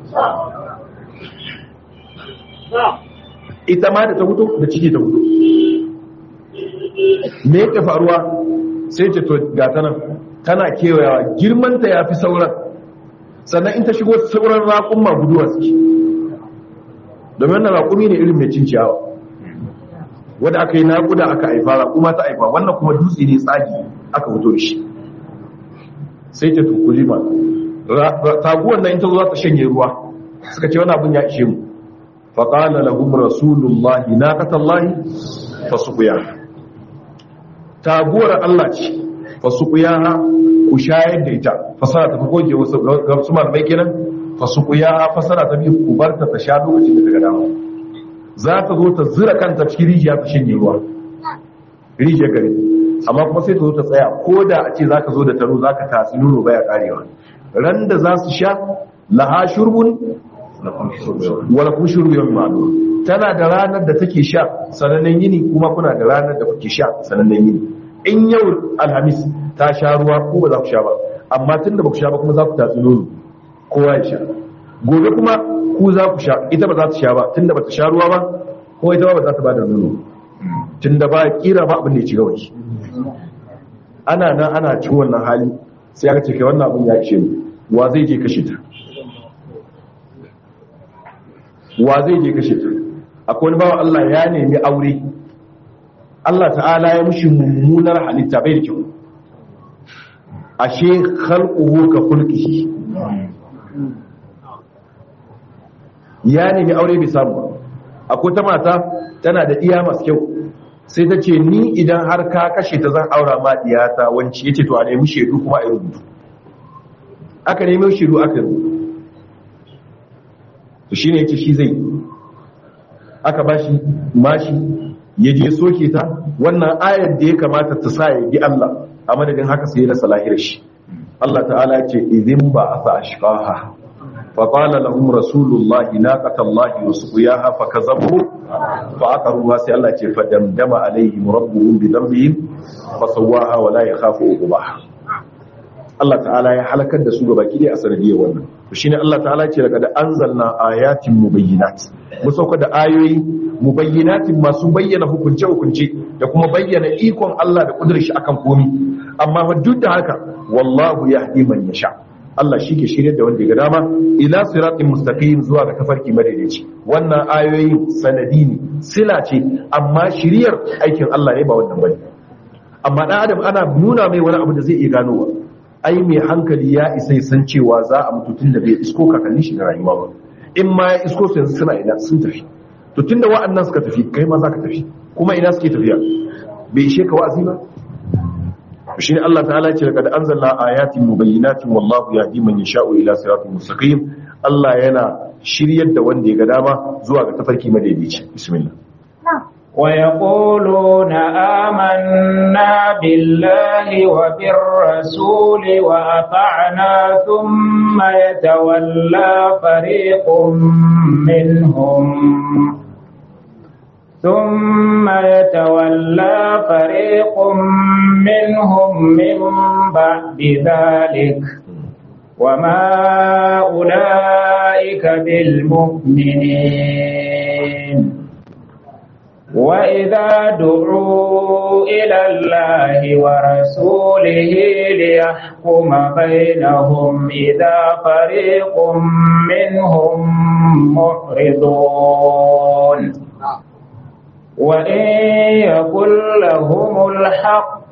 ita ma da ta mutu da ciki ta mutu me yake faruwa sai ce to ga ta nan tana kewayawa girmanta ya fi sauran sannan in ta shigo sauran raƙumma guduwa suke domin wannan raƙumi ne irin mai cin ciyawa wadda aka yi naƙuda aka haifa raƙuma ta haifa wannan kuma dutse ne tsagi aka fito da shi sai ta tukuli ma taguwan nan in ta zo za ta shanye ruwa suka ce wani abin ya ishe mu faƙala lahum rasulullahi naqatallahi fasuqiya taguwar Allah ce fasuqiya ku shayar da ita fasara ta goge wasu ga su malamai kenan fasuqiya fasara ta biyu ku barta ta sha lokacin da ta ga dama za ta zo ta zira kanta cikin rijiya ta shanye ruwa rijiyar gari amma kuma sai ta zo ta tsaya ko da a ce za ka zo da taro za ka tatsi nono baya karewa ran da za su sha laha shurbun wala kun shurbu yau ma'adu tana da ranar da take sha sanannen yini kuma kuna da ranar da kuke sha sanannen yini in yau alhamis ta sha ruwa ko ba za ku sha ba amma tun da ba ku sha ba kuma za ku tatsi nono kowa ya sha gobe kuma ku za ku sha ita ba za ta sha ba tun da ba ta sha ruwa ba ko ita ba ba za ta ba da nono tun da ba kira ba abin da ya ci gaba ana nan ana ci wannan hali sai aka ce kai wannan abin ya ishe mu wa zai je kashe ta wa zai je kashe ta akwai wani bawa Allah ya nemi aure Allah ta'ala ya mushi mummunar halitta bai da kyau ashe khalquhu ka khulqihi ya nemi aure bai samu ba akwai ta mata tana da iya masu kyau sai ta ce ni idan har ka kashe ta zan aura ma diyata wanci yace to a nemi shedu kuma a yi rubutu aka nemi shedu aka yi rubutu to shine yace shi zai aka bashi mashi ya je soke ta wannan ayar da ya kamata ta sa ya bi Allah a madadin haka sai da salahir shi Allah ta'ala ya ce idin ba asa ashqaha fa qala lahum rasulullahi naqatallahi wa suqiyaha fa kazabu fa aqaruha sai Allah ce fa damdama alaihim rabbuhum bi dhanbihim fa sawaha wa la yakhafu uqbaha Allah ta'ala ya halakar da su gaba ki a sanadiyar wannan to shine Allah ta'ala ce daga da anzalna ayatin mubayyinat mu sauka da ayoyi mubayyinatin masu bayyana hukunce hukunce da kuma bayyana ikon Allah da kudurin shi akan komi amma fa duk da haka wallahu yahdi man yasha Allah shi ke shirye da wanda ya ga dama ila siratin mustaqim zuwa ga tafarki madaidaici wannan ayoyin sanadi ne sila ce amma shiriyar aikin Allah ne ba wannan bane amma dan adam ana nuna mai wani abu da zai iya ganowa ai mai hankali ya isa ya san cewa za a mutu tun da bai isko kakannin shi da rayuwa ba in ma ya isko su yanzu suna ina sun tafi to tunda wa'annan suka tafi kai ma za ka tafi kuma ina suke tafiya bai ishe ka wa'azi ba shi ne Allah ta'ala ce daga da anzalna ayatin mubayyinatin wallahu yahdi man yasha'u ila siratin mustaqim Allah yana shiryar da wanda ya ga dama zuwa ga tafarki madaidaici bismillah ويقولون آمنا بالله وبالرسول وأطعنا ثم يتولى فريق منهم ثم يتولى فريق منهم من بعد ذلك وما أولئك بالمؤمنين وإذا دعوا إلى الله ورسوله ليحكم بينهم إذا فريق منهم معرضون وإن يكن لهم الحق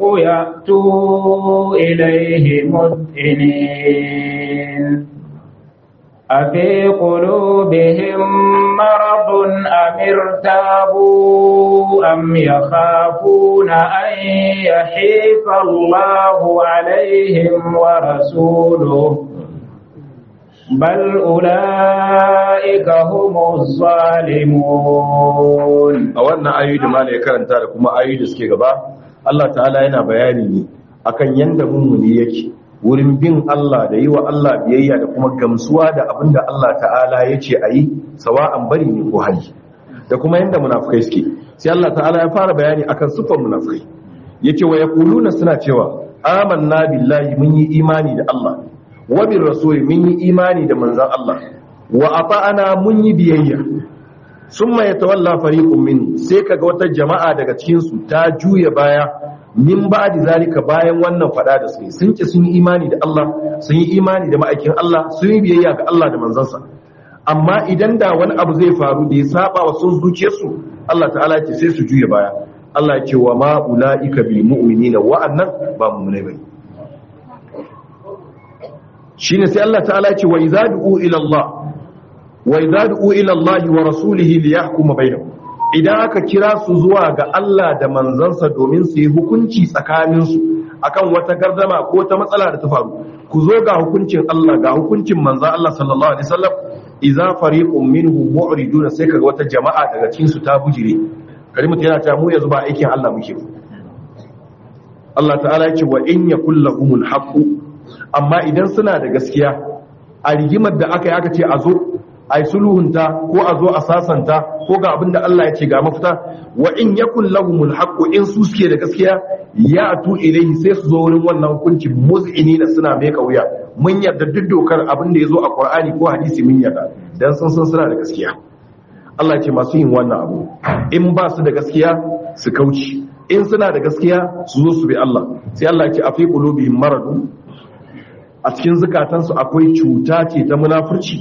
يأتوا إليه مذعنين أفي قلوبهم مرض أم ارتابوا أم يخافون أن يحيف الله عليهم ورسوله بل أولئك هم الظالمون a wannan ayoyi da mala ya karanta da kuma ayoyi da suke gaba Allah ta'ala yana bayani ne akan yanda mummuni yake wurin bin Allah da yi wa Allah biyayya da kuma gamsuwa da abin da Allah ta'ala ya ce a yi sawa'an bari ne ko hali da kuma yanda munafukai suke sai Allah ta'ala ya fara bayani akan sufan munafukai yace wa yaquluna suna cewa amanna billahi mun yi imani da Allah wa bir rasuli mun yi imani da manzon Allah wa ata'ana mun yi biyayya summa yatawalla fariqun min sai kaga wata jama'a daga cikin su ta juya baya min ba'di zalika bayan wannan fada da suke sun ki sun yi imani da Allah sun yi imani da ma'aikin Allah sun yi biyayya ga Allah da manzansa amma idan da wani abu zai faru da ya saba wa sun zuciyarsu Allah ta'ala ya ce sai su juya baya Allah ya ce wa ma ulaika bil mu'minina wa'annan ba mu'minai bane shine sai Allah ta'ala ya ce wa idza du'u ila Allah wa idza du'u ila Allah wa rasulihi li yahkuma bainahum idan aka kira su zuwa ga Allah da manzansa domin su yi hukunci tsakanin su akan wata gardama ko ta matsala da ta faru ku zo ga hukuncin Allah ga hukuncin manzon Allah sallallahu alaihi wasallam idza fariqun minhum mu'ridun sai kaga wata jama'a daga cikin su ta bujire kalimatu yana ta mu yanzu ba aikin Allah muke ba Allah ta'ala ya ce wa in yakul lahumul haqq amma idan suna da gaskiya a rigimar da aka yi aka ce a zo a yi sulhunta ko a zo a sasanta ko ga abin da Allah ya ce ga mafita wa in yakun lahumul haqqu in su suke da gaskiya ya atu ilayhi sai su zo wurin wannan hukunci muz'inina suna mai kauya mun yarda duk dokar abin da ya zo a Qur'ani ko hadisi mun yarda dan sun san suna da gaskiya Allah ya ce masu yin wannan abu in ba su da gaskiya su kauce in suna da gaskiya su zo su bi Allah sai Allah ya ce afi qulubihim maradun a cikin zukatansu akwai cuta ce ta munafurci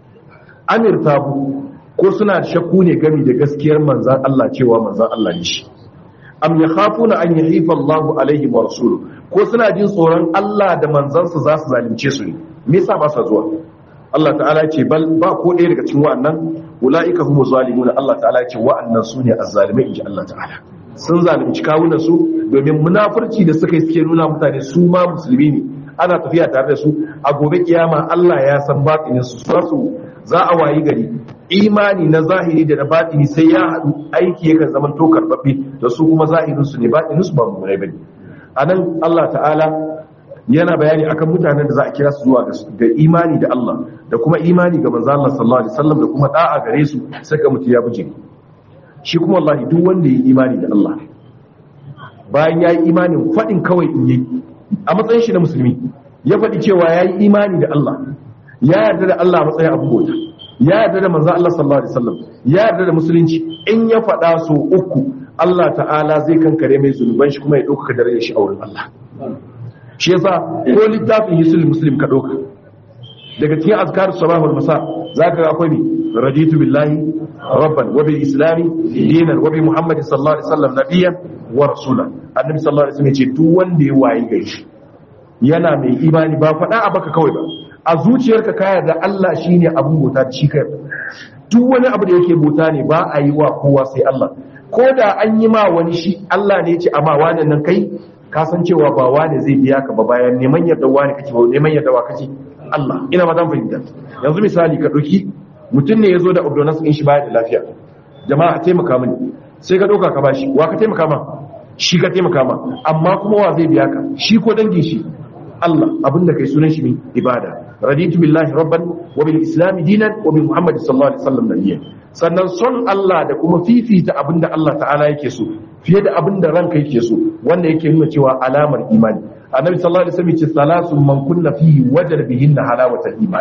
amir tabu ko suna shakku ne gami da gaskiyar manzan Allah cewa manzan Allah ne shi am yakhafuna an yahifa Allah alaihim wa rasuluhu ko suna jin tsoron Allah da manzansa za su zalunce su ne me yasa ba sa zuwa Allah ta'ala ce bal ba ko ɗaya daga cikin wa'annan ulaika humu zalimuna Allah ta'ala ce wa'annan su ne azzalimai inji Allah ta'ala sun zalunci kawunan su domin munafurci da suka yi suke nuna mutane su ma musulmi ne ana tafiya tare da su a gobe kiyama Allah ya san batinin su su za a wayi gari imani na zahiri da na batini sai ya haɗu aiki yakan zaman to karɓaɓɓe da su kuma zahirin su ne batinin su ba mu rai bane anan Allah ta'ala yana bayani akan mutanen da za a kira su zuwa ga imani da Allah da kuma imani ga manzo Allah sallallahu alaihi wasallam da kuma da'a gare su sai ga mutum ya buje shi kuma wallahi duk wanda ya yi imani da Allah bayan ya yi imanin faɗin kawai in yi a matsayin shi na musulmi ya faɗi cewa ya yi imani da Allah ya yarda da Allah a matsayin abu bauta ya yarda da manzo Allah sallallahu alaihi wasallam ya yarda da musulunci in ya faɗa so uku Allah ta'ala zai kankare mai zunuban shi kuma ya ɗaukaka darajar shi a wurin Allah shi yasa ko littafin hisul muslim ka ɗauka daga cikin azkar sabah wal masa zaka ga akwai raditu billahi rabban wa bil islami dinan wa bi muhammadin sallallahu alaihi wasallam nabiyyan wa rasula annabi sallallahu alaihi wasallam ya ce duk wanda ya wayi gari yana mai imani ba faɗa a baka kawai ba a zuciyarka ka yarda Allah shine abun bauta da shi kai duk wani abu da yake bauta ne ba a yi wa kowa sai Allah ko da an yi ma wani shi Allah ne ya ce amma wani nan kai ka san cewa ba wani zai biya ka ba bayan neman yarda wani kake ba neman yarda wa kake Allah ina ma zan fahimta yanzu misali ka ɗauki mutum ne ya zo da ordonance in shi baya da lafiya jama'a taimaka mini sai ka ɗauka ka bashi wa ka taimaka ma shi ka taimaka ma amma kuma wa zai biya ka shi ko dangin shi Allah abinda kai sunan shi ne ibada raditu billahi rabban wa bil islam dinan wa bi muhammad sallallahu alaihi wasallam nabiyyan sannan son Allah da kuma fifita abinda Allah ta'ala yake so fiye da abinda ranka yake so wanda yake nuna cewa alamar imani annabi sallallahu alaihi wasallam ce salatu man kunna fihi wajada bihinna halawatal iman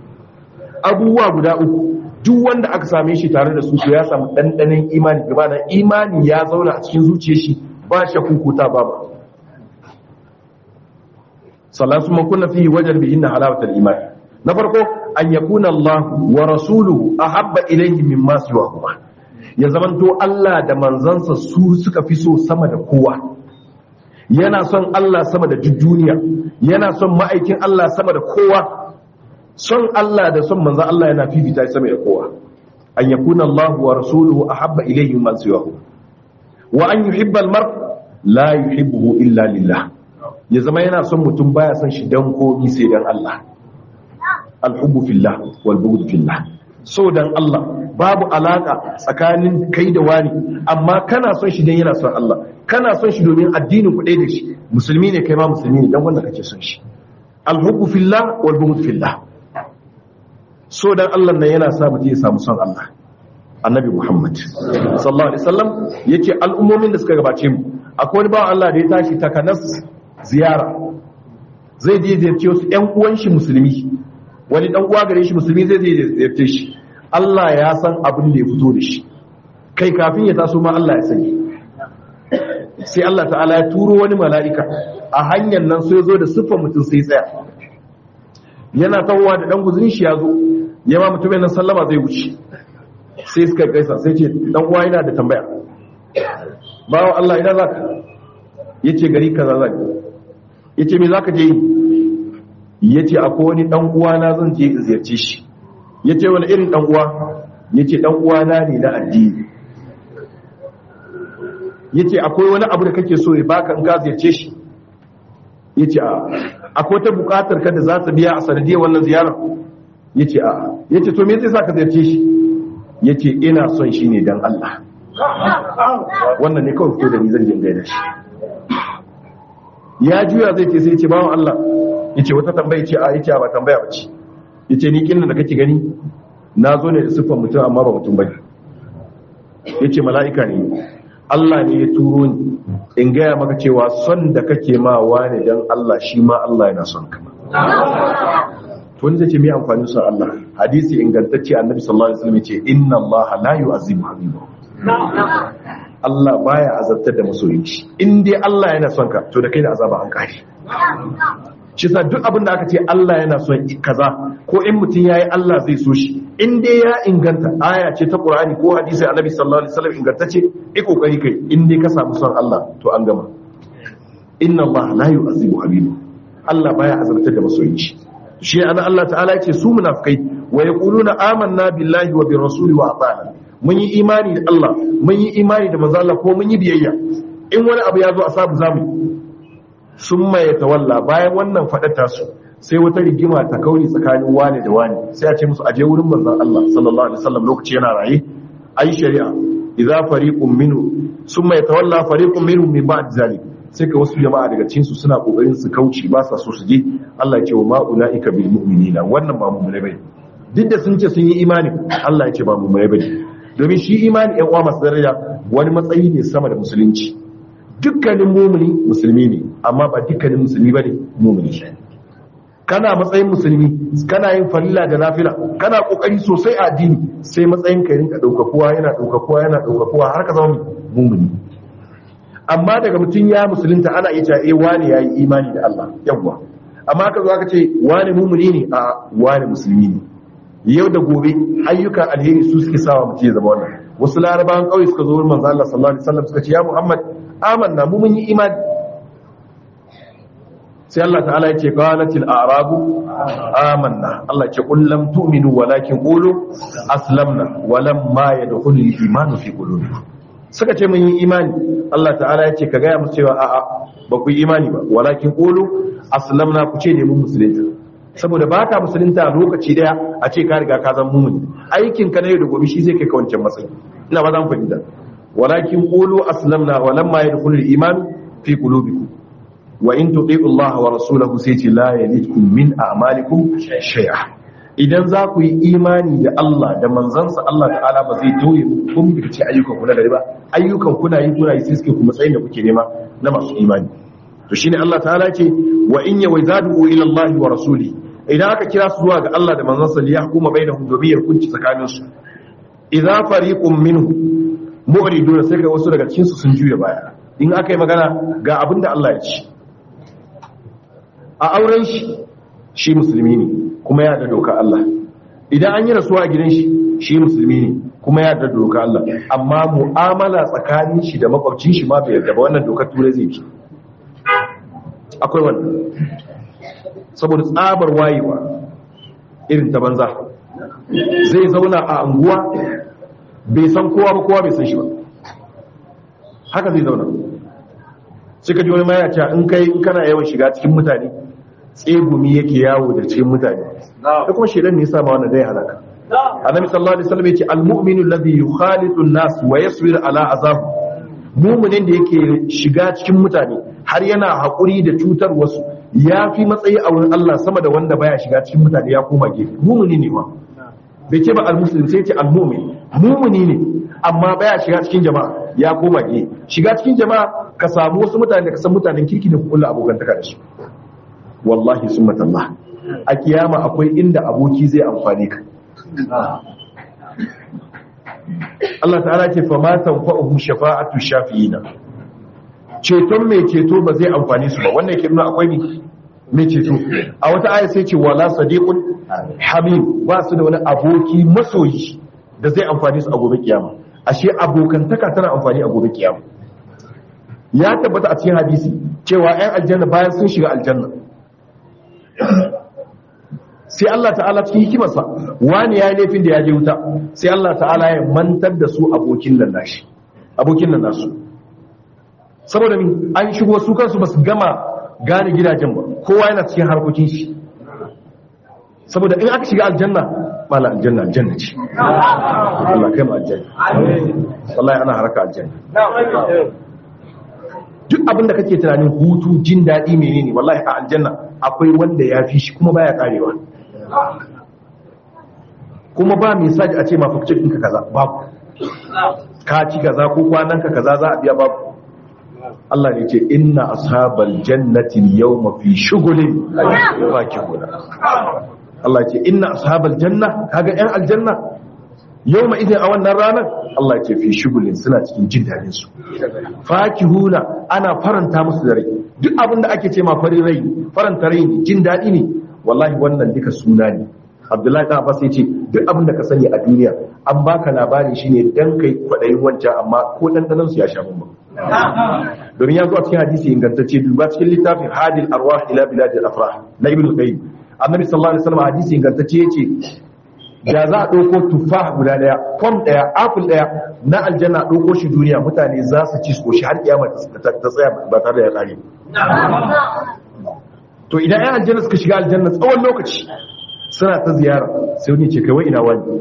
abubuwa guda uku duk wanda aka same shi tare da su to ya samu dandanin imani gaba da imani ya zauna a cikin zuciyar shi ba shakku ko ta babu salatu man kunna fihi wajada bihinna halawatal iman na farko an yakuna Allah wa rasuluhu ahabba ilayhi mimma siwahuma ya zamanto Allah da manzansa su suka fi so sama da kowa yana son Allah sama da duk duniya yana son ma'aikin Allah sama da kowa son Allah da son manzo Allah yana fifita sama da kowa an yakuna Allah wa rasuluhu ahabba ilayhi man siwahu wa an yuhibba al-mar la yuhibbuhu illa lillah ya zama yana son mutum baya son shi dan komi sai dan Allah al-hubbu fillah wal bughd fillah so dan Allah babu alaka tsakanin kai da wani amma kana son shi dan yana son Allah kana son shi domin addinin ku ɗaya da shi musulmi ne kai ma musulmi ne dan wanda kake son shi al-hubbu fillah wal bughd fillah so dan Allah nan yana sa mutum ya samu son Allah annabi Muhammad sallallahu alaihi wasallam yace al'ummomin da suka gabace mu akwai wani bawan Allah da ya tashi takanas ziyara zai je ziyarce wasu ƴan uwan shi musulmi wani dan uwa gare shi musulmi zai je ziyarce shi Allah ya san abin da ya fito da shi kai kafin ya taso ma Allah ya sani sai Allah ta'ala ya turo wani mala'ika a hanyar nan sai zo da siffar mutum sai tsaya yana tawowa da dan guzurin shi ya zo ya ma mutumin nan sallama zai wuce sai suka gaisa sai ce dan uwa yana da tambaya bawo Allah ina zaka yace gari kaza zaka yace me zaka je yace akwai wani dan uwa na zan je in ziyarce shi yace wani irin dan uwa yace dan uwa na ne na addini yace akwai wani abu da kake so ya baka in ka ziyarce shi yace a akwai ta bukatar ka da za ta biya a sanadiyar wannan ziyarar yace a yace to me zai sa ka ziyarce shi yace ina son shi ne dan Allah wannan ne kawai fito da ni zan jin gaida shi ya juya zai ce sai ya ce bawan Allah yace wata tambaya ce a yace ba tambaya ba ce yace ni kin da kake gani na zo ne da siffar mutum amma ba mutum bane yace mala'ika ne Allah ne ya turo ni in gaya maka cewa son da kake ma wani dan Allah shi ma Allah yana son ka to wanda ce mai amfani son Allah hadisi ingantacce annabi sallallahu alaihi wasallam ce inna Allah la yu'azzibu habibahu Allah baya azabtar da masoyin shi in dai Allah yana son ka to da kai da azaba an kare shi sa duk abin da aka ce Allah yana son kaza ko in mutum yayi Allah zai so shi in dai ya inganta aya ce ta Qur'ani ko hadisi Annabi sallallahu alaihi wasallam ingantacce ai kokari kai in dai ka samu son Allah to an gama inna Allah la yu'azzibu habibu Allah baya azabtar da masoyin shi shi ana Allah ta'ala ya ce su munafikai wa yaquluna amanna billahi wa bir rasuli wa ata'na mun yi imani da Allah mun yi imani da manzo Allah ko mun yi biyayya in wani abu ya zo a sabu zamu sun maye tawalla bayan wannan faɗata su sai wata rigima ta kauri tsakanin wane da wane sai a ce musu aje wurin manzon Allah sallallahu alaihi wasallam lokaci yana raye ayi shari'a idza fariqun minhu summa yatawalla fariqun minhum min ba'd zalik sai ka wasu jama'a daga cikin su suna kokarin su kauce ba sa so su je Allah ya ce wa ma ulaika bil mu'minina wannan ba mu'mine bane duk da sun ce sun yi imani Allah ya ce ba mu'mine bane domin shi imani ɗan uwa masu daraja wani matsayi ne sama da musulunci dukkanin mumuni musulmi ne amma ba dukkanin musulmi bane mumuni kana matsayin musulmi kana yin falila da nafila kana kokari sosai a addini sai matsayin ka rinka daukakuwa yana daukakuwa yana daukakuwa har ka zama mumuni amma daga mutum ya musulunta ana iya cewa eh wani yayi imani da Allah yawwa amma ka zo aka ce wani mumuni ne a wani musulmi ne yau da gobe ayyuka alheri su suke sawa mutum ya zama wannan wasu larabawan kauye suka zo wurin manzo Allah sallallahu alaihi wasallam suka ce ya Muhammad amanna mu mun yi imani sai Allah ta'ala ya ce qalatil a'rabu amanna Allah ce qul lam tu'minu walakin qulu aslamna walam ma yadkhulul iman fi qulubikum suka ce mun yi imani Allah ta'ala ya ce ka gaya musu cewa a'a ba ku yi imani ba walakin qulu aslamna ku ce ne mun musulunta saboda ba ka musulunta lokaci daya a ce ka riga ka zama mumuni aikin ka na yau da gobe shi zai kai ka wancan matsayi ina ba zan fahimta walakin qulu aslamna walamma yadkhulul iman fi qulubikum wa in tuti'u Allah wa rasulahu sai ce la yalidkum min a'malikum shay'a idan za ku yi imani da Allah da manzansa Allah ta'ala ba zai toye kun bi ce ayyukan ku na gari ba ayyukan kuna yi kuna yi sai suke kuma tsayin da kuke nema na masu imani to shine Allah ta'ala ce wa in yawzadu ila Allah wa rasuli idan aka kira su zuwa ga Allah da manzansa li yahkuma bainahum domin ya hukunci tsakanin su idza fariqun minhum mu'riduna sai ga wasu daga cikin su sun juya baya in aka yi magana ga abin da Allah ya ci a auren shi shi musulmi ne kuma ya da doka Allah idan an yi rasuwa a gidan shi shi musulmi ne kuma ya da doka Allah amma mu'amala tsakanin shi da makwabcin shi ma bai yarda ba wannan dokar turai zai bi akwai wannan saboda tsabar wayewa irin ta banza zai zauna a anguwa bai san kowa ba kowa bai san shi ba haka zai zauna suka ji wani maya cewa in kai in kana yawan shiga cikin mutane tsegumi yake yawo da cikin mutane da kuma shedan ne yasa ma wannan dai halaka annabi sallallahu alaihi wasallam yace almu'minu alladhi yukhalitu an-nas wa yasbir ala azab mu'minin da yake shiga cikin mutane har yana hakuri da cutar wasu ya fi matsayi a wurin Allah sama da wanda baya shiga cikin mutane ya koma gefe mu'mini ne ma bai ce ba al-muslim sai ce al-mu'min mu'mini ne amma baya shiga cikin jama'a ya koma gefe shiga cikin jama'a ka samu wasu mutane da ka san mutanen kirki da kullu abokantaka da su wallahi summatallah a kiyama akwai inda aboki zai amfane ka Allah ta'ala ce fa ma tanfa'uhum shafa'atu shafi'ina ceton mai ceto ba zai amfane su ba wannan yake nuna akwai ni mai ceto a wata aya sai ce wala sadiqun hamim ba su da wani aboki masoyi da zai amfane su a gobe kiyama ashe abokantaka tana amfani a gobe kiyama ya tabbata a cikin hadisi cewa 'yan aljanna bayan sun shiga aljanna sai Allah ta'ala cikin hikimarsa wani ya yi laifin da ya je wuta sai Allah ta'ala ya mantar da su abokin nan nashi abokin nan nasu saboda min an shigo su kansu ba su gama gane gidajen ba kowa yana cikin harkokin shi saboda in aka shiga aljanna mala aljanna aljanna ce Allah kai mu aljanna wallahi ana haraka aljanna duk abinda kake tunanin hutu jin daɗi menene wallahi a aljanna akwai wanda ya fi shi kuma baya karewa kuma ba mai saji a ce mafakcin ɗinka kaza babu ka ci kaza ko kwanan ka kaza za a biya babu Allah ne ce inna ashabal jannati yawma fi shughulin fakihuna Allah ce inna ashabal janna kaga yan aljanna yawma idan a wannan ranar Allah ce fi shugulin suna cikin jin dadin su fakihuna ana faranta musu da rai duk abin da ake ce ma farin rai faranta rai ne jin dadi ne wallahi wannan duka suna ne Abdullahi ta Abbas yace duk abin da ka sani a duniya an baka labari shine dan kai kwadayin wancan amma ko dandanan su ya sha mun domin ya zo a cikin hadisi ingantacce duba cikin littafin hadil arwah ila biladil afrah na ibnu qayyim annabi sallallahu alaihi wasallam hadisi ingantacce yace da za a ɗauko tufa guda ɗaya fom ɗaya apple ɗaya na aljanna ɗauko shi duniya mutane za su ci su shi har kiyama ta tsaya ba tare da ya ƙare to idan yan aljanna suka shiga aljanna tsawon lokaci suna ta ziyara sai wani ce kai ina wani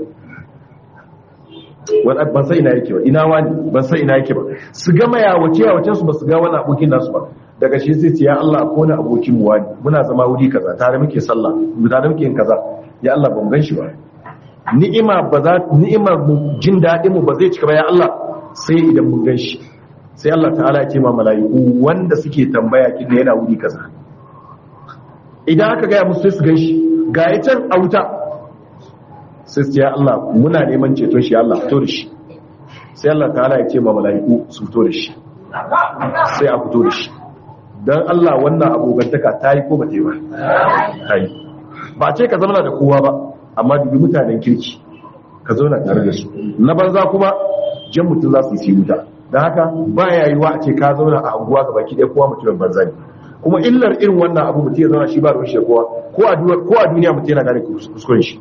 wani ban sai ina yake ba ina wani ban sai ina yake ba su gama yawace yawacen su ba su ga wani abokin nasu ba daga shi sai ce ya Allah ko wani abokin mu wani muna zama wuri kaza tare muke sallah tare muke yin kaza ya Allah ban gan shi ba ni'ima ba za ni'imar mu jin daɗin mu ba zai cika ba ya Allah sai idan mun gan shi sai Allah ta'ala ya ce ma mala'iku wanda suke tambaya kin yana wuri kaza idan aka gaya musu sai su gan shi ga ya can a wuta sai su ya Allah muna neman ceton shi ya Allah fito da shi sai Allah ta'ala ya ce ma mala'iku su fito da shi sai a fito da shi don Allah wannan abokantaka ta yi ko ba ta yi ba ta yi ba ce ka zama da kowa ba amma dubi mutanen kirki ka zauna tare da su na banza kuma jan mutum za su yi wuta don haka ba ya yi wa a ce ka zauna a anguwa ga baki ɗaya kowa mutumin banza ne kuma illar irin wannan abu mutum ya zauna shi ba da rushe kowa ko a duniya mutum yana gane kuskuren shi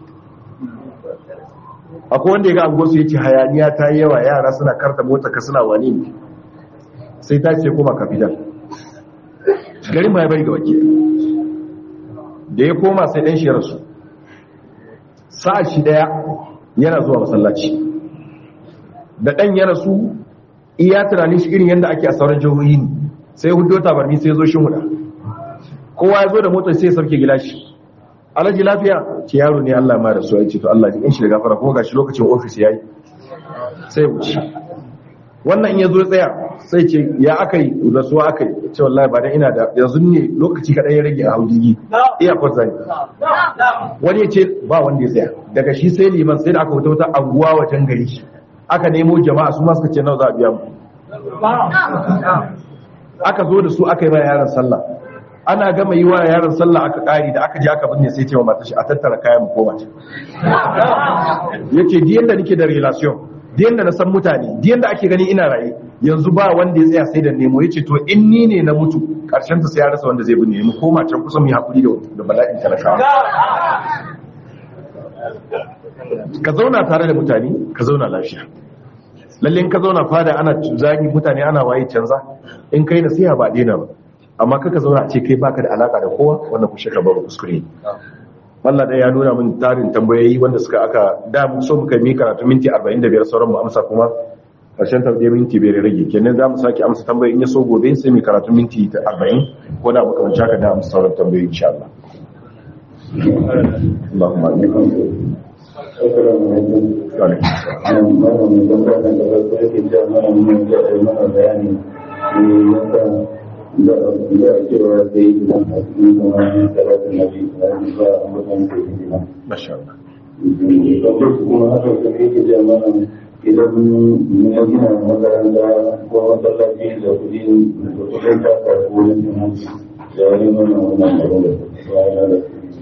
akwai wanda ya ga anguwar su ya ce hayaniya ta yi yawa yara suna karta mota ka suna wani ne sai ta ce koma kafital garin ma ya bari ga wakil da ya koma sai ɗan shi rasu sa'a shi ɗaya yana zuwa masallaci da ɗan ya rasu iya tunanin shi irin yadda ake a sauran jihohi ne sai hudu tabarmi sai zo shi huda kowa ya zo da motar sai ya sauke gilashi alaji lafiya ce yaro ne allah ma da su ya ce to allah ji shi da gafara kuma gashi lokacin ofis ya yi sai wuce wannan in ya zo tsaya sai ce ya aka yi rasuwa aka yi ce wallahi ba dan ina da yanzu ne lokaci kaɗan ya rage a haujigi iya kwatsa ne wani ya ce ba wanda ya tsaya daga shi sai liman sai da aka wuta wata anguwa wajen gari aka nemo jama'a su ma suka ce nawa za a biya mu aka zo da su aka yi ba yaran sallah ana gama yi wa yaran sallah aka kari da aka je aka binne sai ce wa mata shi a tattara kayan mu koma ce yace di yanda nake da relation di yanda na san mutane di yanda ake gani ina raye yanzu ba wanda ya tsaya sai da nemo yace to in ni ne na mutu karshen ta sai ya rasa wanda zai binne mu koma can kusa mu yi hakuri da da bala'in talakawa ka zauna tare da mutane ka zauna lafiya lalle in ka zauna fada ana zagi mutane ana waye canza in kai nasiha ba daina ba amma kaka zauna a ce kai baka da alaka da kowa wannan ku shaka babu kuskure Allah dai ya nuna min tarin tambayoyi wanda suka aka da mu so muka mi karatu minti 45 sauran mu amsa kuma karshen tambaye minti bai rage kenan za mu sake amsa tambayoyi in ya so gobe sai mu karatu minti 40 ko da muka wanci haka da amsa sauran tambayoyi insha Allah Allahumma amin Masha Allah. idan ya gina makaranta ko masallaci da kudin da kudin kasa ko wani hanci da wani nuna wannan abin da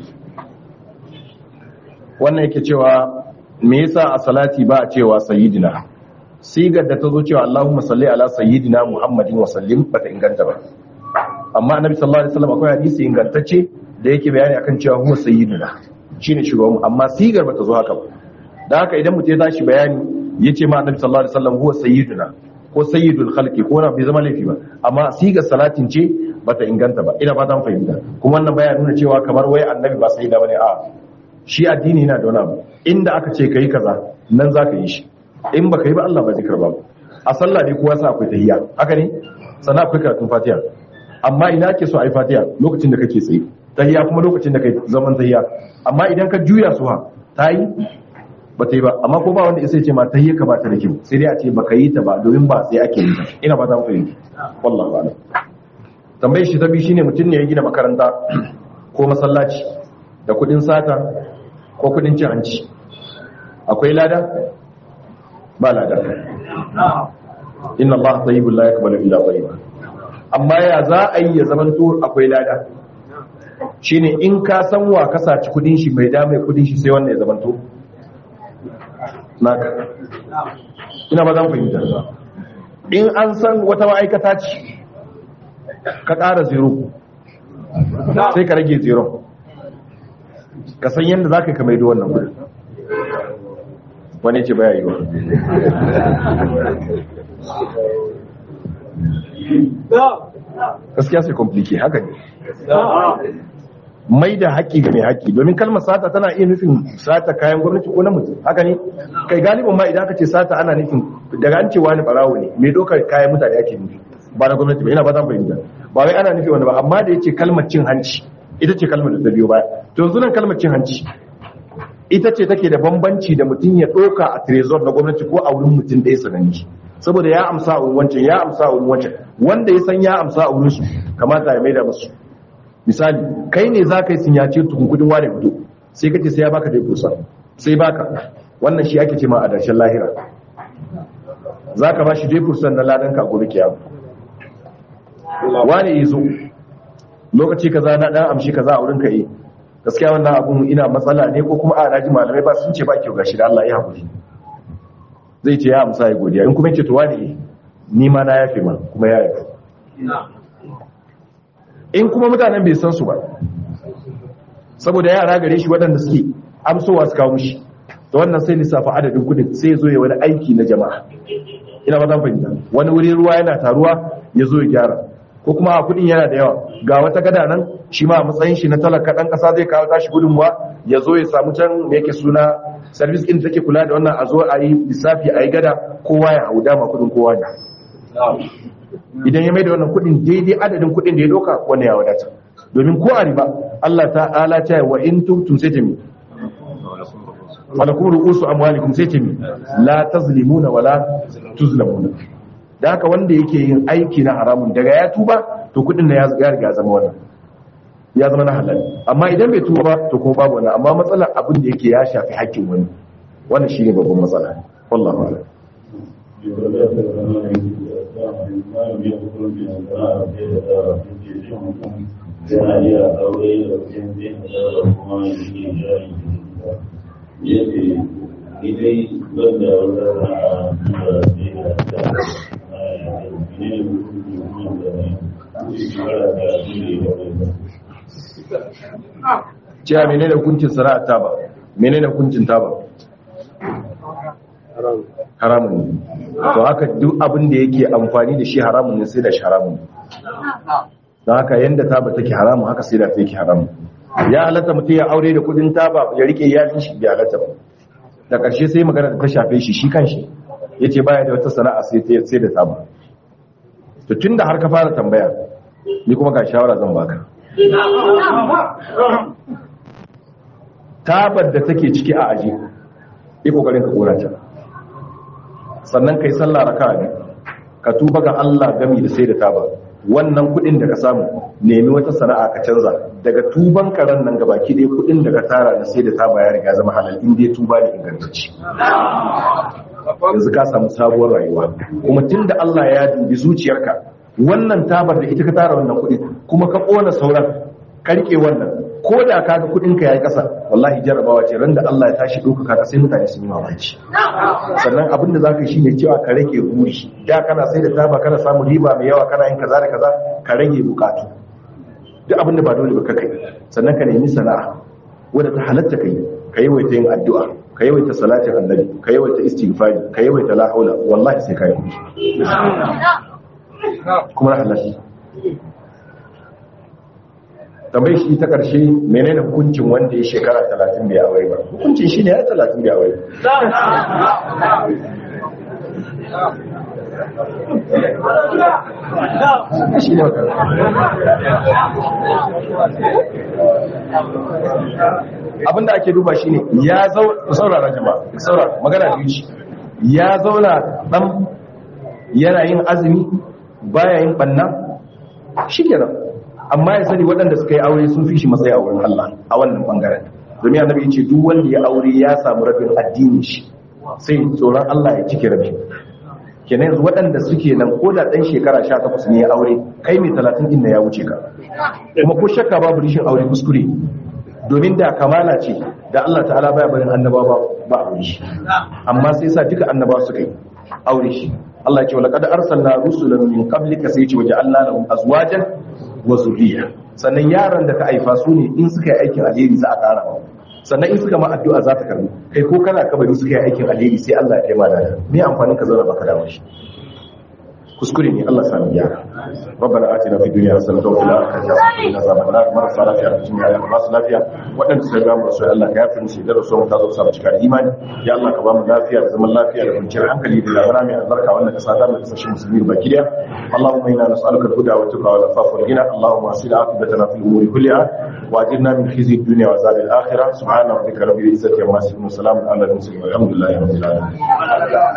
wannan yake cewa me yasa a salati ba a cewa sayyidina sigar da ta zo cewa Allahumma salli ala sayyidina Muhammadin wa sallim bata inganta ba amma annabi sallallahu alaihi wasallam akwai hadisi ingantacce da yake bayani akan cewa huwa sayyidina shine shugaban amma sigar bata zo haka ba da haka idan mutum ya tashi bayani yace ma annabi sallallahu alaihi wasallam huwa sayyidina ko sayyidul khalqi ko na bai zama laifi ba amma sigar salatin ce bata inganta ba ina fatan fahimta kuma wannan baya nuna cewa kamar wai annabi ba sayyida bane a shi addini yana da wani abu inda aka ce kai kaza nan za ka yi shi in baka yi ba Allah ba zai karba ba a sallah ne kowa sa akwai tahiyya haka ne sannan akwai karatun fatiha amma ina ake so a yi fatiha lokacin da kake tsaye tahiyya kuma lokacin da kai zaman tahiyya amma idan ka juya su ha ta yi ba ta yi ba amma ko ba wanda ya sai ce ma tahiyya ka ba ta da kyau sai dai a ce baka yi ta ba domin ba sai ake yi ta ina ba ta fahimta wallahi a'lam tambayar shi ta biyu shine mutum ne ya gina makaranta ko masallaci da kudin sata ko kudin cin hanci akwai lada ba lada inna Allah tayyibul la yaqbalu illa tayyiba amma ya za a yi ya zamanto akwai lada shine in ka san wa ka saci kudin shi mai da mai kudin shi sai wannan ya zamanto naka ina ba zan fahimta in an san wata ma'aikata ce ka ƙara zero sai ka rage zero ka san yadda za ka kamar da wannan wuri wani ce baya yi wa gaskiya sai komplike haka ne mai da haƙƙi ga mai haƙƙi domin kalmar sata tana iya nufin sata kayan gwamnati ko na mutum haka ne kai galibin ma idan aka ce sata ana nufin daga an cewa ni barawo ne mai dokar kayan mutane ake nufi ba na gwamnati ba yana ba zan fahimta ba wai ana nufi wani ba amma da yace kalmar cin hanci ita ce kalmar da ta biyo baya to yanzu nan kalmar cin hanci ita ce take da bambanci da mutum ya ɗauka a trezor na gwamnati ko a wurin mutum ɗaya sananni saboda ya amsa a wurin wancan ya amsa a wurin wancan wanda ya san ya amsa a wurin su kamata ya maida musu misali kai ne za ka yi sinyace tukun kudin wane fito sai kace sai ya baka dai kusa sai baka wannan shi ake ce ma a darshen lahira za ka ba shi dai kursan na ladan ka gobe kiyama wane yi zo lokaci kaza na dan amshi kaza a wurin ka yi gaskiya wannan abun ina matsala ne ko kuma a naji malamai ba sun ce ba kyau gashi da Allah ya haƙuri zai ce ya amsa ya godiya in kuma yace to wani ni ma na yafe ma kuma ya yafe in kuma mutanen bai san su ba saboda yara gare shi waɗanda suke amsowa su kawo mishi to wannan sai lissafa adadin kudin sai ya zo ya wani aiki na jama'a ina ba zan fahimta wani wuri ruwa yana taruwa ya zo ya gyara ko kuma a kudin yana da yawa ga wata gada nan shi ma a matsayin shi na talaka dan kasa zai kawo tashi gudunmuwa ya zo ya samu can me yake suna service din take kula da wannan a zo a yi lissafi a yi gada kowa ya hau dama kudin kowa ne idan ya mai da wannan kudin daidai adadin kudin da ya doka wannan ya wadata domin ko a riba Allah ta'ala ta yi wa in tubtum sai ta mi walakum ru'usu amwalikum sai ta mi la tazlimuna wala tuzlamuna da haka wanda yake yin aiki na haramun daga ya tuba to kudin na ya riga ya zama wannan ya zama na halal amma idan bai tuba ba to kuma babu wannan amma matsalar abin da yake ya shafi haƙƙin wani wannan shine babban matsala wallahi a'lam yana iya aure da wajen zai da kuma yi jari yadda ni dai ban da wata ra'a da zai da ta ne da mutum da ne shekara da shi ne da wani cewa menene hukuncin sana'ar ta ba menene hukuncin taba haramun ne to haka duk abin da yake amfani da shi haramun ne sai da shi haramun don haka yanda taba take haramun haka sai da ta yake haramun ya halatta mutum ya aure da kudin taba ya rike iyalin shi bai halatta ba da ƙarshe sai magana da ta shafe shi shi kanshi ya ce baya da wata sana'a sai ta sai da taba to tun da har ka fara tambaya ni kuma ga shawara zan baka tabar da take ciki a aji yi kokarin ka kora ta sannan kai sallah raka'a ne ka tuba ga Allah gami da sai da taba wannan kudin da ka samu nemi wata sana'a ka canza daga tuban karen nan gabaki dai kudin da ka tara da sai da taba ya riga zama halal in dai tuba ne ingantacce yanzu ka samu sabuwar rayuwa kuma tunda Allah ya dubi zuciyarka wannan tabar da ita ka tara wannan kudi kuma ka kona sauran ka rike wannan ko da kaga kudin ka yayi kasa wallahi jarabawa ce randa Allah ya tashi doka ka sai mutane sun yi mamaki sannan abin da zaka yi shine cewa ka rage buri da kana sai da taba kana samu riba mai yawa kana yin kaza da kaza ka rage bukatu duk abin da ba dole ba ka kai sannan ka nemi sana'a wanda ta halatta kai ka yawaita yin addu'a ka yawaita salatin annabi ka yawaita istighfari ka yawaita la haula wallahi sai ka yi kudi kuma na halatta tambayi shi ta ƙarshe menene hukuncin wanda ya shekara talatin bai aure ba hukuncin shi ne ya talatin bai aure shi ne abinda ake duba shi ne ya saurara jama'a saurara magana biyu ce ya zauna ɗan yana yin azumi baya yin ɓanna shi kenan amma ya sani waɗanda suka yi aure sun fi shi matsayi a wurin Allah a wannan bangaren domin annabi ya ce duk wanda ya aure ya samu rabin addini shi sai tsoron Allah ya cike rabin kenan yanzu waɗanda suke nan ko da ɗan shekara sha takwas ne ya aure kai mai talatin ɗin ya wuce ka kuma ko shakka babu rishin aure kuskure domin da kamala ce da Allah ta'ala baya barin annaba ba ba aure shi amma sai sa duka annaba suka yi aure shi Allah ya ce wa laqad arsalna rusulan min qablika sai ya ce waja'alna lahum azwajan wa zuriya sannan yaran da ka haifa su ne in suka yi aikin alheri za a ƙara ba sannan in suka ma addu'a za ta karbi kai ko kana kabari suka yi aikin alheri sai Allah ya kai ma da me amfanin ka zauna baka dawo shi kuskure ne Allah sami yara rabbana atina fid dunya hasanatan wa fil akhirati hasanatan wa qina adhaban nar marasa lafiya a cikin yaran ba su lafiya waɗanda suka ga musu Allah ka yafi musu da rasul ta zo sa cika imani ya Allah ka ba mu lafiya da zaman lafiya da kwanciyar hankali da labara mai albarka wannan kasa ta mu kasashen musulmi baki daya اللهم انا نسالك الهدى والتقى والعفاف والغنى اللهم اصل عاقبتنا في الامور كلها واجرنا من خزي الدنيا وعذاب الاخره سبحان ربك رب العزه عما يصفون وسلام على المرسلين والحمد لله رب العالمين